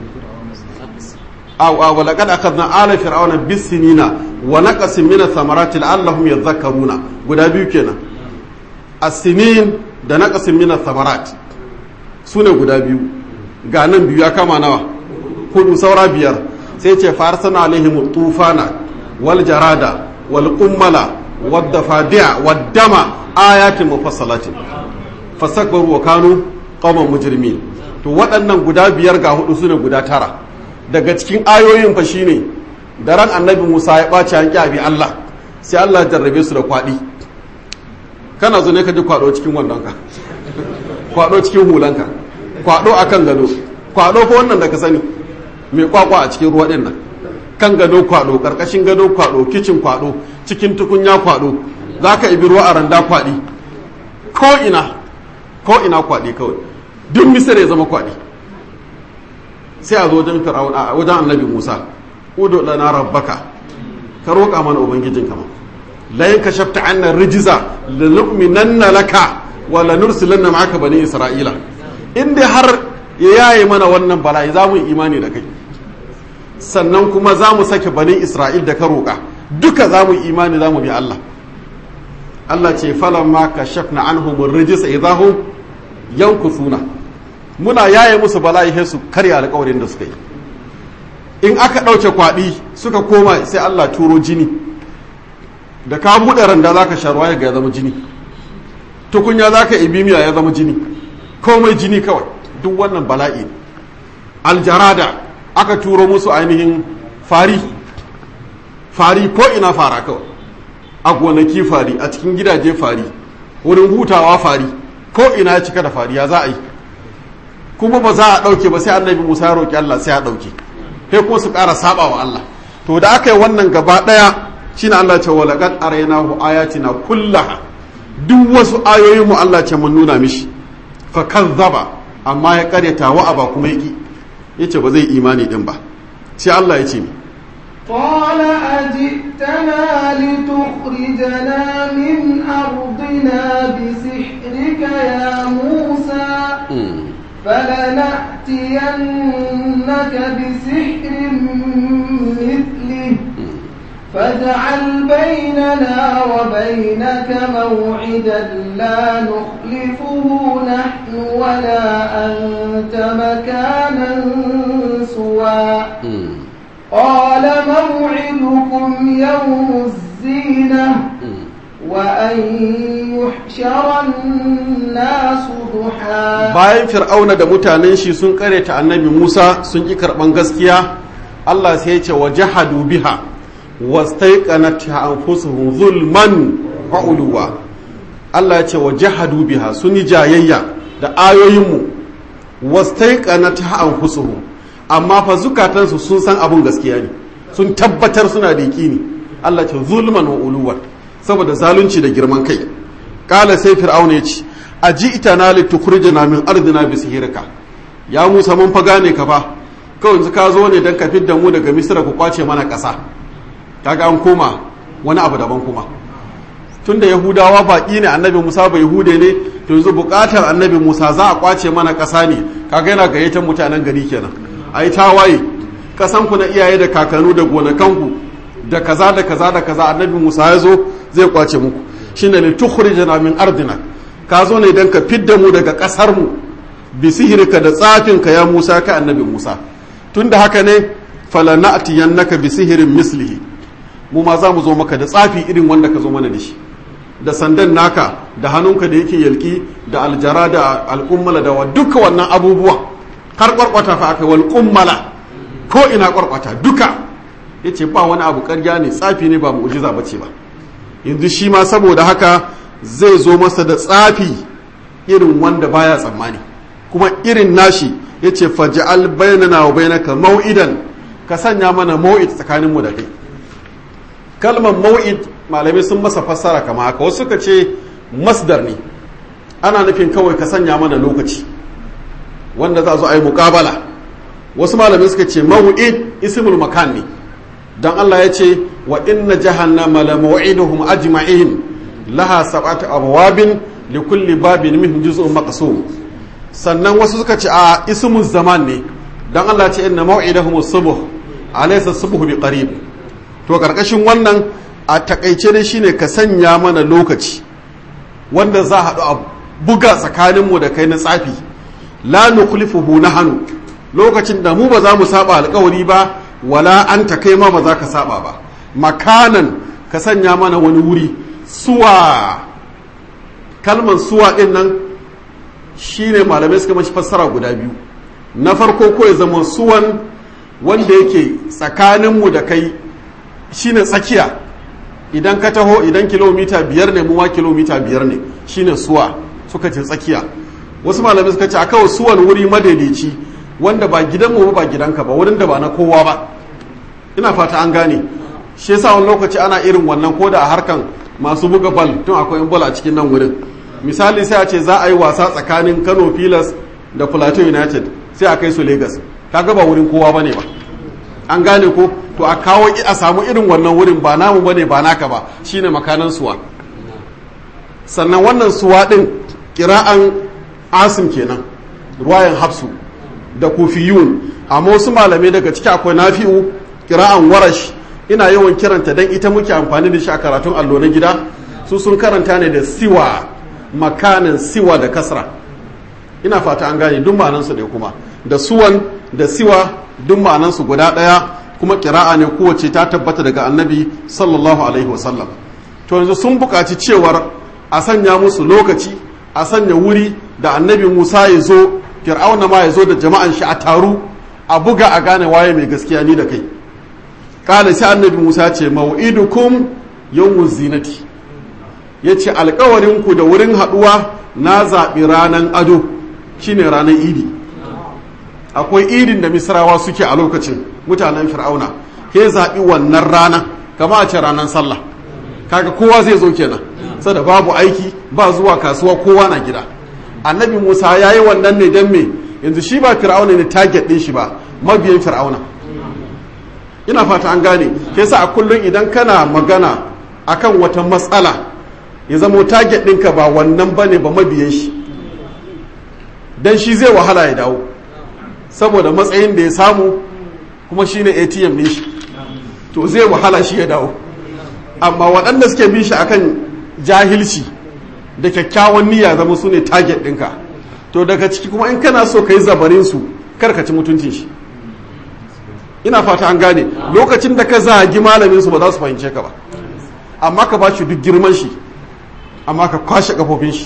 aw aw wa laqad akhadna ala fir'auna bis-sinina wa naqasin min ath-thamarati la'allahum yadhakkaruna guda biyu kenan as-sinin da naqasin min ath-thamarat sune guda biyu ga nan biyu ya kama nawa hudu saura biyar sai ce farsana alaihim tufana wal jarada wal qummala wad dafadi'a wad dama ayatin mufassalatin fasakbaru wa kanu qauman mujrimin to waɗannan guda biyar ga hudu sune guda tara daga cikin ayoyin fa shine da ran annabi Musa ya ɓaci an abi Allah sai Allah ya jarrabe su da kwaɗi kana zo ne ka ji kwaɗo cikin wandonka kwaɗo cikin hulanka kwaɗo akan gado kwaɗo fa wannan da ka sani mai kwakwa a cikin ruwa ɗin nan kan gado kwaɗo ƙarƙashin gado kwaɗo kicin kwaɗo cikin tukunya kwaɗo za ka ibi ruwa a randa kwaɗi ko ina ko ina kwaɗi kawai duk misir ya zama kwaɗi sai a zo wajen fir'aun a wajen annabi musa udu lana rabbaka ka roƙa mana ubangijin kama la yanka shafta anna rijiza la nu'minanna laka wa la nursilanna ma'aka bani isra'ila in dai har ya yaye mana wannan bala'i za mu yi imani da kai sannan kuma za mu sake banin isra'il da ka roƙa duka za mu yi imani za mu bi Allah Allah ce falon ma ka shafna an humun rijisa idahun yankusuna muna yaye musu bala'i sai su karya alƙawarin da suka yi in aka ɗauke kwaɗi suka koma sai Allah turo jini da ka buɗe randa za ka sharuwa ya ga ya zama jini tukunya za ka ibi miya ya zama jini komai jini kawai duk wannan bala'i aljarada aka turo musu ainihin fari fari ko ina fara kawai a gonaki fari a cikin gidaje fari wurin hutawa fari ko ina ya cika da fari ya za a yi kuma ba za a ɗauke ba sai annabi musa ya roƙi allah sai a ɗauke sai kuma su ƙara saba wa allah to da aka yi wannan gaba ɗaya shine allah ce wa laqad araynahu ayatina kullaha duk wasu ayoyin mu allah ce mun nuna mishi fa kazzaba amma ya karyata wa aba kuma yaki yace ba zai imani din ba sai allah ya ce mi قال أجئتنا لتخرجنا من أرضنا بسحرك يا موسى فلنأتينك بسحر مثله فاجعل بيننا وبينك موعدا لا نخلفه نحن ولا أنت مكانا سوى قال موعدكم يوم الزينة وأن يحشر الناس ضحى bayan fir'auna da mutanen shi sun ta annabi Musa sun ki karban gaskiya Allah sai ya ce wa jahadu biha wastaiqanat anfusuhum zulman wa uluwa Allah ya ce wa jahadu biha sun yi jayayya da ayoyinmu wastaiqanat anfusuhum amma fa zukatansu sun san abun gaskiya ne sun tabbatar suna da ne Allah ce zulman wa uluwar saboda zalunci da girman kai kala sai fir'auna ya ce aji ita na litukhrijana min ardina bi sihirka ya Musa mun fa gane ka fa kawai yanzu ka zo ne dan ka fidda mu daga Misra ku kwace mana ƙasa kaga an koma wani abu daban kuma tunda Yahudawa baƙi ne annabi Musa bai Yahude ne to yanzu buƙatar annabi Musa za a kwace mana ƙasa ne kaga yana gayyatar mutanen gari kenan ai tawaye kasan ku na iyaye da kakanu da gonakanku da kaza da kaza da kaza annabi Musa ya zo zai kwace muku shine li tukhrijana min ardina ka zo ne dan ka fidda mu daga kasar mu bi sihirka da tsafin ka ya Musa ka annabi Musa tunda haka ne falana'tiyannaka bi sihirin mislihi mu ma za mu zo maka da tsafi irin wanda ka zo mana da shi da sandan naka da hannunka da yake yalki da aljara da al'ummala da wa duka wannan abubuwa har kwarkwata fa aka wal kummala ko ina kwarkwata duka yace ba wani abu karya ne tsafi ne ba mu'jiza bace ba yanzu shi ma saboda haka zai zo masa da tsafi irin wanda baya tsammani kuma irin nashi yace faj'al bainana wa bainaka mau'idan ka sanya mana mau'id tsakanin mu da kai kalmar mau'id malamai sun masa fassara kama haka wasu suka ce masdar ne ana nufin kawai ka sanya mana lokaci wanda za zo a yi mukabala wasu malamai suka ce mawu'id ismul makan ne dan Allah ya ce wa inna jahannama la maw'iduhum ajma'in laha sab'atu abwabin li kulli babin minhum juz'un maqsum sannan wasu suka ce a ismul zaman ne dan Allah ya ce inna maw'idahum as-subh alaysa as-subh bi qarib to karkashin wannan a takaice ne shine ka sanya mana lokaci wanda za a haɗu a buga tsakaninmu da kai na tsafi la nukhlifuhu nahnu lokacin da mu ba za mu saba alkawari ba wala anta kai ma ba za ka saba ba makanan ka sanya mana wani wuri suwa kalman suwa din nan shine malamai suka mashi fassara guda biyu na farko ko ya zama suwan wanda yake tsakaninmu da kai shine tsakiya idan ka taho idan kilomita biyar ne mu ma kilomita biyar ne shine suwa suka ce tsakiya wasu malamai suka ce a kawai suwan wuri madaidaici wanda ba gidanmu ba ba gidanka ba wurin da ba na kowa ba ina fata an gane shi yasa wani lokaci ana irin wannan ko da a harkan masu buga bal tun akwai yan bal a cikin nan wurin misali sai a ce za a yi wasa tsakanin Kano Pilas da Plateau United sai a kai su Lagos kaga ba wurin kowa bane ba an gane ko to a kawo a samu irin wannan wurin ba namu bane ba naka ba shine makanan suwa sannan wannan suwa din kira'an asim kenan ruwayan hafsu da kufiyun amma wasu malamai daga ciki akwai nafi'u kira'an warash ina yawan kiranta dan ita muke amfani da shi a karatun allo na gida su sun karanta ne da siwa makanin siwa da kasra ina fata an gane duk ma'anansu ne kuma da suwan da siwa duk ma'anansu guda ɗaya kuma kira'a ne kowace ta tabbata daga annabi sallallahu alaihi wasallam to yanzu sun buƙaci cewar a sanya musu lokaci a sanya wuri da annabi musa ya zo fir'auna ma ya zo da jama'an shi a taru a buga a gane waye mai gaskiya ni da kai kala sai annabi musa ce mau'idukum yawmuz zinati yace alƙawarin ku da wurin haɗuwa na zaɓi ranan ado shine ranar idi akwai idin da misrawa suke a lokacin mutanen fir'auna ke zaɓi wannan rana kama a ce ranar sallah kaga kowa zai zo kenan sada babu aiki ba zuwa kasuwa kowa na gida annabi musa ya yi wannan ne don me yanzu shi ba fir'auna ne target ɗin shi ba mabiyan fir'auna ina fata an gane ke sa a kullum idan kana magana akan wata matsala ya zamo target ɗinka ba wannan ba ne ba mabiyan shi don shi zai wahala ya dawo saboda matsayin da ya samu kuma shine atm ne shi to zai wahala shi ya dawo amma waɗanda suke bin shi akan jahilci da kyakkyawan niyya zama su ne target ɗinka to daga ciki kuma in kana so ka yi zabarin su karkaci mutuncin shi ina fata an gane lokacin da ka zagi malamin su ba za su fahimce ka ba amma ka ba shi duk girman shi amma ka kwashe kafofin shi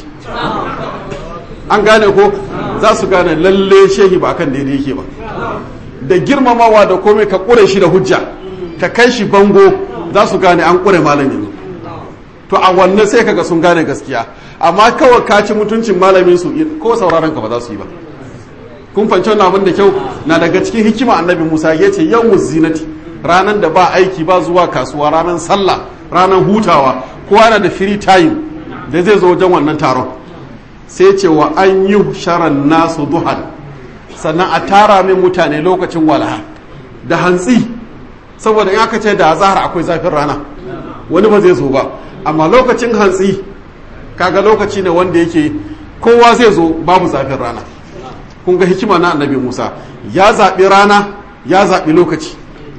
an gane ko za su gane lalle shehi ba kan daidai yake ba da girmamawa da komai ka ƙure shi da hujja ka kai shi bango za su gane an ƙure malamin to a wannan sai kaga sun gane gaskiya amma kawai ka ci mutuncin malamin su ko sauraron ka ba za su yi ba kun fanci wannan abin da kyau na daga cikin hikima annabi Musa ya ce yau zinati ranar da ba aiki ba zuwa kasuwa ranar sallah ranar hutawa kowa na da free time da zai zo wajen wannan taron sai ce wa an yi sharan nasu duhan sannan a tara min mutane lokacin walaha da hantsi saboda in aka ce da zahar akwai zafin rana wani ba zai zo ba amma lokacin hantsi kaga lokaci ne wanda yake kowa zai zo babu zafin rana kun ga hikima na annabi musa ya zaɓi rana ya zaɓi lokaci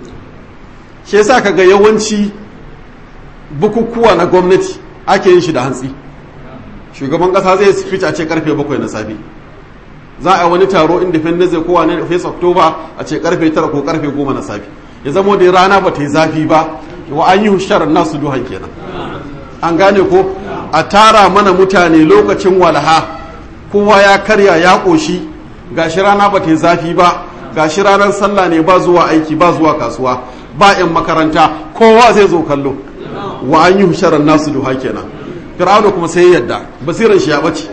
shi yasa kaga yawanci bukukuwa na gwamnati ake yin shi da hantsi shugaban kasa zai speech a ce karfe bakwai na safe za a wani taro independence ko wani face october a ce karfe tara ko karfe goma na safe ya zamo da rana ba ta yi zafi ba wa an yi husharar nasu duhan kenan an gane ko a tara mana mutane lokacin walaha kowa ya karya ya ƙoshi gashi rana ba ta yi zafi ba gashi ranar sallah ne ba zuwa aiki ba zuwa kasuwa ba 'yan makaranta kowa zai zo kallo wa an yi husharar nasu duha kenan fir'auna kuma sai yadda basiran shi ya bace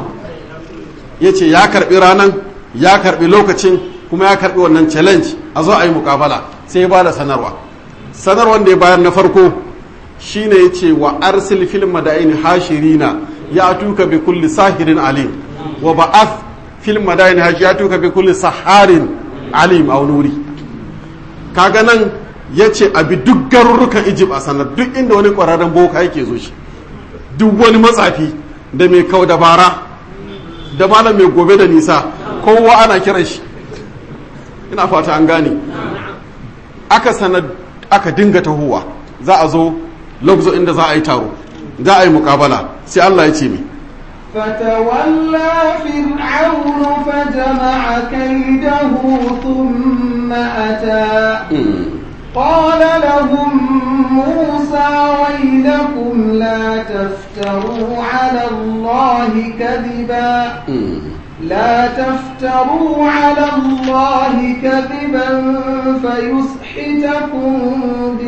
ya ce ya karbi ranan ya karbi lokacin kuma ya karbi wannan challenge a zo a yi mukabala sai ya bada sanarwa sanarwar da ya bayar na farko shine ya ce wa arsil fil madaini hashirina ya tuka bi kulli sahirin alim wa ba'ath fil madaini ya tuka bi kulli saharin alim a nuri kaga nan ya ce abi duk garurrukan Egypt a sanar duk inda wani kwararren boka yake zo shi duk wani matsafi da mai kau dabara da malam mai gobe da nisa kowa ana kiran shi ina fata an gane aka sanar aka dinga tahowa za a zo lokzo inda za a yi taro za a yi mukabala sai Allah ya ce mi فتولى فرعون فجمع كيده ثم أتى قال لهم موسى ويلكم لا تفتروا على الله كذبا لا تفتروا على الله كذبا فيسحتكم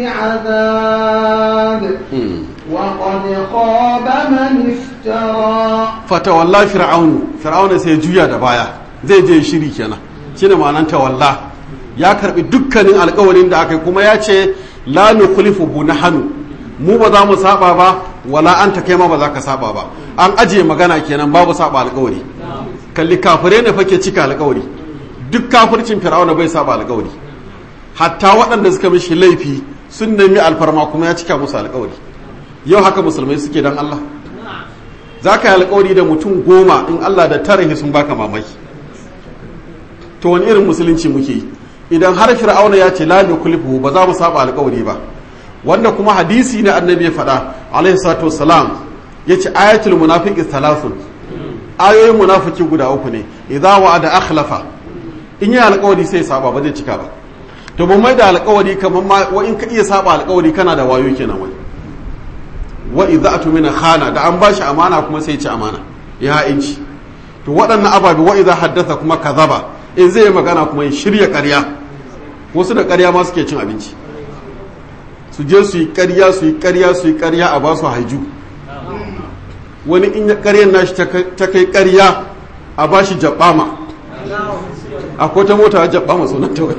بعذاب وقد خاب من افترى فتولى فرعون فرعون سيجويا دبايا zai je shiri kenan shine ma'anar tawalla ya karbi dukkanin alkawarin da aka yi kuma ya ce la nukhlifu bu nahnu mu ba za mu saba ba wala anta kai ma ba za ka saba ba an ajiye magana kenan babu saba alkawari kalli kafirai ne fake cika alkawari duk kafircin fir'auna bai saba alkawari hatta waɗanda suka mishi laifi sun nemi alfarma kuma ya cika musu alkawari yau haka musulmai suke dan Allah za ka yi alkawari da mutum goma in Allah da tarihi sun baka mamaki to wani irin musulunci muke yi idan har fir'auna ya ce la nukhlifu ba za mu saba alƙawari ba wanda kuma hadisi ne annabi ya faɗa alaihi salatu wassalam yace ayatul munafiqi thalathun ayoyin munafiki guda uku ne idza wa'ada akhlafa in yi alƙawari sai saba ba zai cika ba to mun mai da alƙawari kamar ma wa in ka iya saba alƙawari kana da wayo kenan wani wa idza atumina khana da an bashi amana kuma sai ya ci amana ya ha'inci to waɗannan ababe wa idza haddatha kuma kazaba in zai yi magana kuma ya shirya ƙarya wasu da ƙarya ma suke cin abinci su je su yi ƙarya su yi ƙarya su yi ƙarya a ba su haiju wani in ƙaryar nashi ta kai ƙarya a ba shi jaɓama akwai ta mota jaɓama sunan ta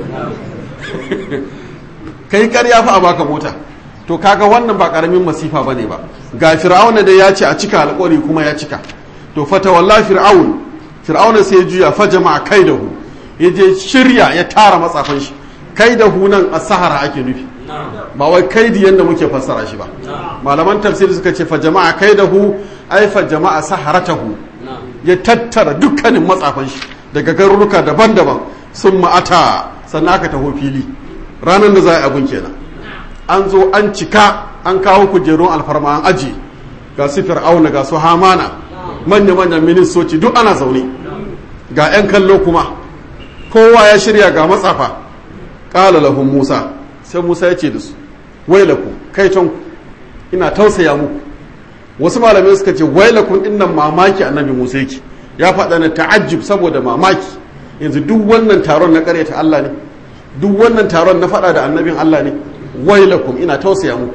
kai ƙarya fa a baka mota to kaga wannan ba ƙaramin masifa bane ba ga fir'auna da ya ce a cika alƙawari kuma ya cika to fata walla fir'aun fir'auna sai ya juya fa jama'a kaidahu ya je shirya ya tara matsafan shi kaidahu nan a sahara ake nufi ba wai kaidi yadda muke fassara shi ba malaman tafsiri suka ce fa jama'a kaidahu ai fa jama'a saharatahu ya tattara dukkanin matsafan shi daga garuruka daban-daban sun ma'ata sannan aka taho fili ranar da za a yi abun kenan an zo an cika an kawo kujerun alfarma an aji ga su fir'auna ga su hamana manya-manyan ministoci duk ana zaune ga 'yan kallo kuma kowa ya shirya ga matsafa ƙala lahun musa sai musa ya ce da su wailaku kai can ina tausaya muku wasu malamai suka ce wailakun dinnan mamaki annabi musa yake ya faɗa na ta'ajjub saboda mamaki yanzu duk wannan taron na ƙaryata Allah ne duk wannan taron na faɗa da annabin Allah ne wailakum ina tausaya muku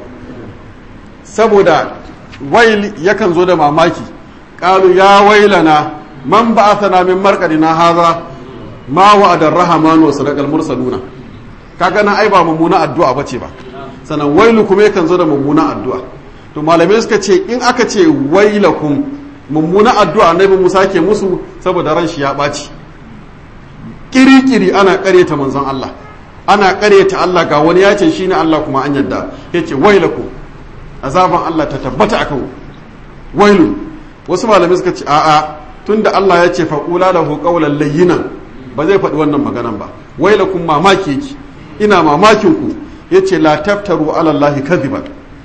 saboda wail yakan zo da mamaki qalu ya wailana man ba'athana min marqadina hadha ma wa'ada ar-rahman wa sadaqal mursaluna kaga na ai ba mummuna addu'a bace ba sanan wailu kuma yakan zo da mummuna addu'a to malamai suka ce in aka ce wailakum mummuna addu'a annabi Musa ke musu saboda ran shi ya ɓaci kiri-kiri ana ƙaryata manzon Allah ana ƙaryata Allah ga wani ya ce shine Allah kuma an yadda yace wailakum azaban Allah ta tabbata akan wailun wasu malamai suka ce a'a tunda Allah ya ce faqula lahu qawlan layyinan ba zai faɗi wannan maganan ba wailakum mamaki yake ina mamakin ku yace la taftaru ala Allah kadhiban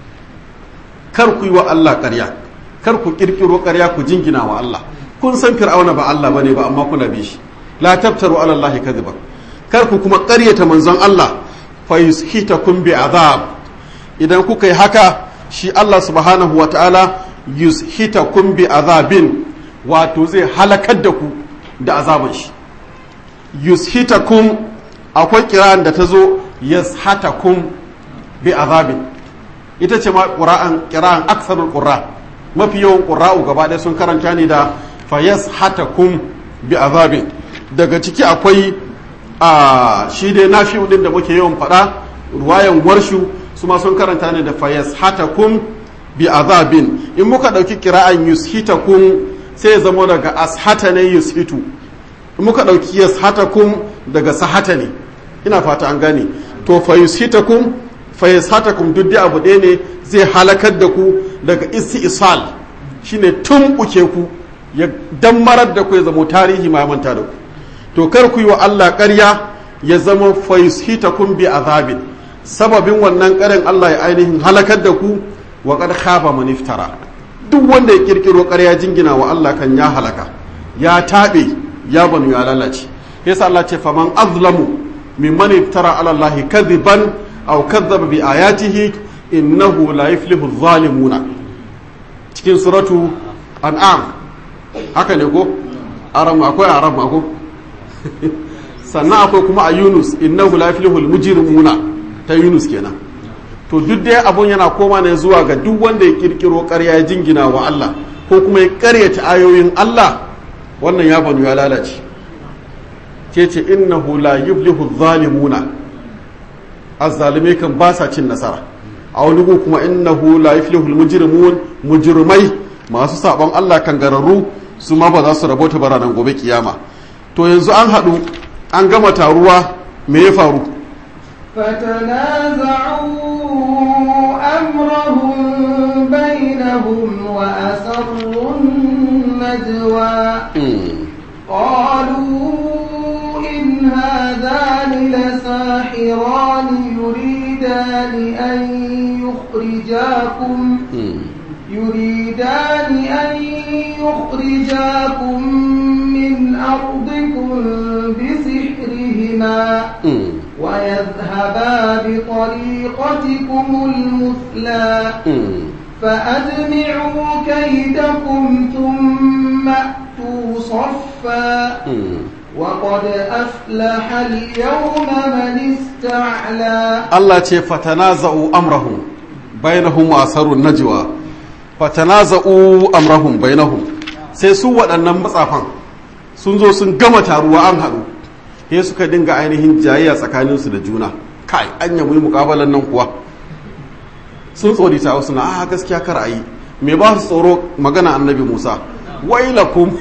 kar ku yi wa Allah ƙarya kar ku kirkiro ƙarya ku jingina wa Allah kun san fir'auna ba Allah bane ba amma kuna bi shi la taftaru ala Allah kadhiban kar ku kuma ƙaryata manzon Allah fa yushitakum bi azab idan kuka yi haka shi Allah subhanahu wa ta'ala yushitakum bi azabin wato zai halakar da ku da azaban shi yushitakum akwai kiran da ta zo yashatakum bi azabin ita ce ma ƙura'an kira'an aksarul ƙura mafi yawan ƙura'u gaba ɗaya sun karanta ne da fayas hatakum bi azabin daga ciki akwai a shi dai nafi din da muke yawan faɗa ruwayan warshu su ma sun karanta ne da fayas hatakum bi azabin in muka ɗauki kira'an yushitakum sai ya zama daga ashata ne yushitu in muka ɗauki yashatakum daga sahata ne ina fata an gane to fa yushitakum fayyasatakum duk da abu ɗaya ne zai halakar da ku daga isal shine tun uke ku ya dammarar da ku ya zama tarihi ma manta da ku to kar ku yi wa Allah ƙarya ya zama fayyasitakum bi azabin sababin wannan ƙarin Allah ya ainihin halakar da ku wa qad khaba man iftara duk wanda ya kirkiro ƙarya jingina wa Allah kan ya halaka ya taɓe ya banu ya lalace yasa Allah ce faman azlamu mimman iftara ala Allah kadhiban aw kadzaba bi ayatihi innahu la yuflihu adh-dhalimuna cikin suratu an'am haka ne ko aram akwai aram ko sannan akwai kuma a Yunus innahu la yuflihu al-mujrimuna ta Yunus kenan to duk dai abun yana koma ne zuwa ga duk wanda ya kirkiro ƙarya ya jingina wa Allah ko kuma ya ƙaryata ayoyin Allah wannan ya banu ya lalace ce ce innahu la yuflihu adh-dhalimuna azzalimai kan ba sa cin nasara a wani gu kuma innahu la yuflihul mujrimun mujrimai masu sabon Allah kan gararru su ma ba za su rabota ba ranar gobe kiyama to yanzu an haɗu an gama taruwa me ya faru فتنازعوا أمرهم بينهم وأسروا النجوى قالوا إن الساحران يريدان أن يخرجاكم يريدان أن يخرجاكم من أرضكم بسحرهما ويذهبا بطريقتكم المثلى فأجمعوا كيدكم ثم أتوا صفا وقد أفلح اليوم من استعلى Allah ce fatanaza'u amrahum bainahum wa asarun najwa fatanaza'u amrahum bainahum sai su waɗannan matsafan sun zo sun gama taruwa an haɗu sai suka dinga ainihin jayayya tsakaninsu da juna kai an yi muƙabalan nan kuwa sun tsori ta wasu na a gaskiya kar a yi me ba su tsoro magana annabi musa wailakum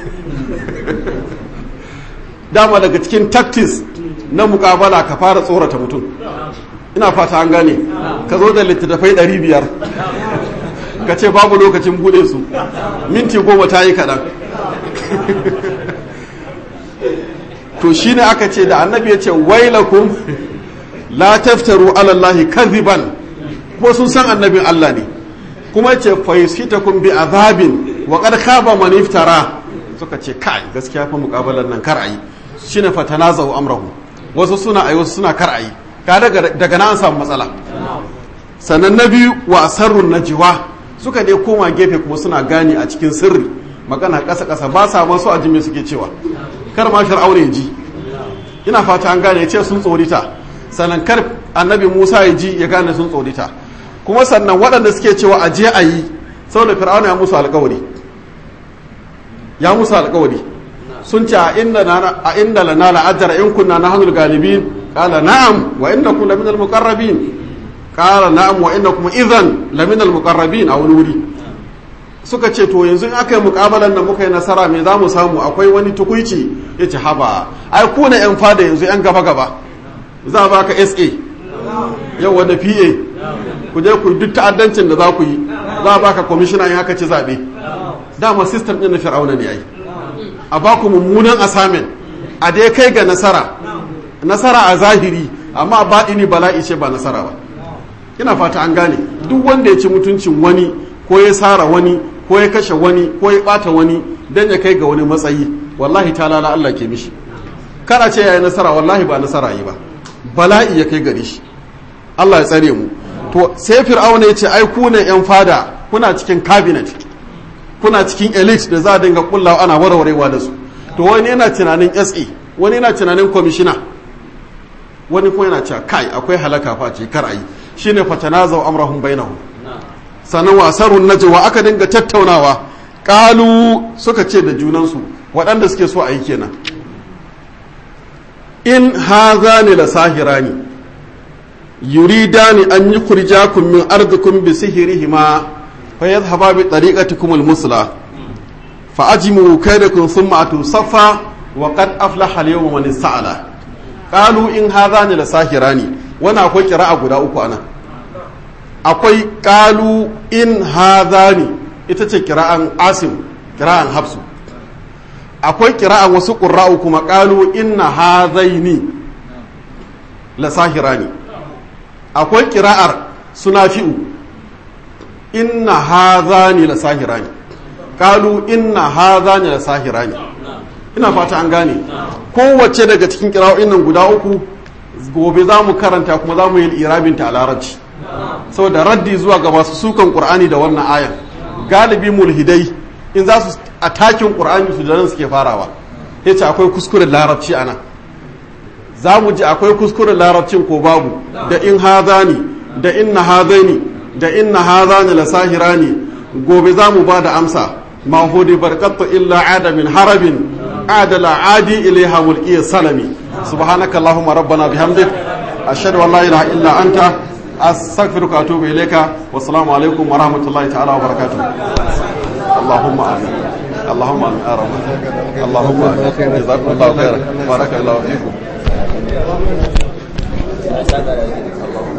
dama daga cikin tactics na mukabala ka fara tsorata mutum ina fata an gane ka zo da littattafai 500 ka ce babu lokacin bude su minti goma ta yi kaɗan to shi ne aka ce da annabi ya ce wailakum la taftaru alallahi kadhiban ko sun san annabin Allah ne kuma ce fayyusitakum bi azabin wa qad khaba man iftara suka ce kai gaskiya fa mukabalan nan kar ayi shine fatanazu amrahu wasu suna ayi wasu suna kar ayi ka daga daga nan an samu matsala sannan na biyu wa asarrun najwa suka dai koma gefe kuma suna gane a cikin sirri magana kasa kasa ba sa masu aji me suke cewa kar ma fir'auna ya ji ina fata an gane ya ce sun tsorita sannan kar annabi Musa ya ji ya gane sun tsorita kuma sannan waɗanda suke cewa a je a yi saboda fir'auna ya musu alkawari ya musu alkawari sun ce a inda lana la'ajara in kunna na hannun galibin kala na'am wa inda kun laminal muqarrabin kala na'am wa inda kuma izan laminal muqarrabin a wani wuri suka ce to yanzu in aka yi mukabalan da muka yi nasara me za mu samu akwai wani tukuici ya ce haba ai ku na yan fada yanzu yan gaba gaba za a baka sa yau wanda pa ku je ku duk ta'addancin da za ku yi za a baka kwamishina in aka ci zaɓe dama sistem ɗin na fir'auna ne yayi a ba ku mummunan asamin a dai kai ga nasara nasara a zahiri amma baɗini bala'i ce ba nasara ba ina fata an gane duk wanda ya ci mutuncin wani ko ya sara wani ko ya kashe wani ko ya ɓata wani don ya kai ga wani matsayi wallahi ta lala Allah ke mishi kana ce yayi nasara wallahi ba nasara yi ba bala'i ya kai gare shi Allah ya tsare mu to sai fir'auna ya ce ai ku ne yan fada kuna cikin cabinet kuna cikin elite da za a dinga kullawa ana warwarewa da su to wani yana tunanin SA wani yana tunanin commissioner wani kuma yana cewa kai akwai halaka fa ce kar ayi shine fatanazau amrahum bainahum sanan wasarun najwa aka dinga tattaunawa qalu suka ce da junansu waɗanda suke so a yi kenan in hazani la sahirani yuridani an yukhrijakum min ardikum bi sihrihima fayadhhaba bi tariqatikum al-musla fa ajmu kaydakum thumma atu safa wa qad aflaha al-yawma man ista'ala qalu in hadhani la sahirani wana akwai qira'a guda uku anan akwai qalu in hadhani ita ce qira'an asim qira'an hafsu akwai qira'an wasu qurra'u kuma qalu inna hadhaini la sahirani akwai qira'ar sunafi'u inna hadhani la sahirani qalu inna hadhani la sahirani ina fata an gane kowace daga cikin kira'o'in nan guda uku gobe za mu karanta kuma za mu yi irabinta a larabci saboda raddi zuwa ga masu sukan qur'ani da wannan ayan galibi mulhidai in za su atakin qur'ani su da nan suke farawa yace akwai kuskuren larabci ana za mu ji akwai kuskuren larabcin ko babu da in hadani da inna hadaini da inna hadani la sahirani gobe za mu ba da amsa ma hudi barkatu illa ada min harabin عاد لا عادي إليها ملقي السلمي سبحانك اللهم ربنا بحمدك أشهد أن لا إله إلا أنت أستغفرك وأتوب إليك والسلام عليكم ورحمة الله تعالى وبركاته اللهم آمين اللهم آمين يا رب اللهم آمين جزاكم الله خيرا بارك الله فيكم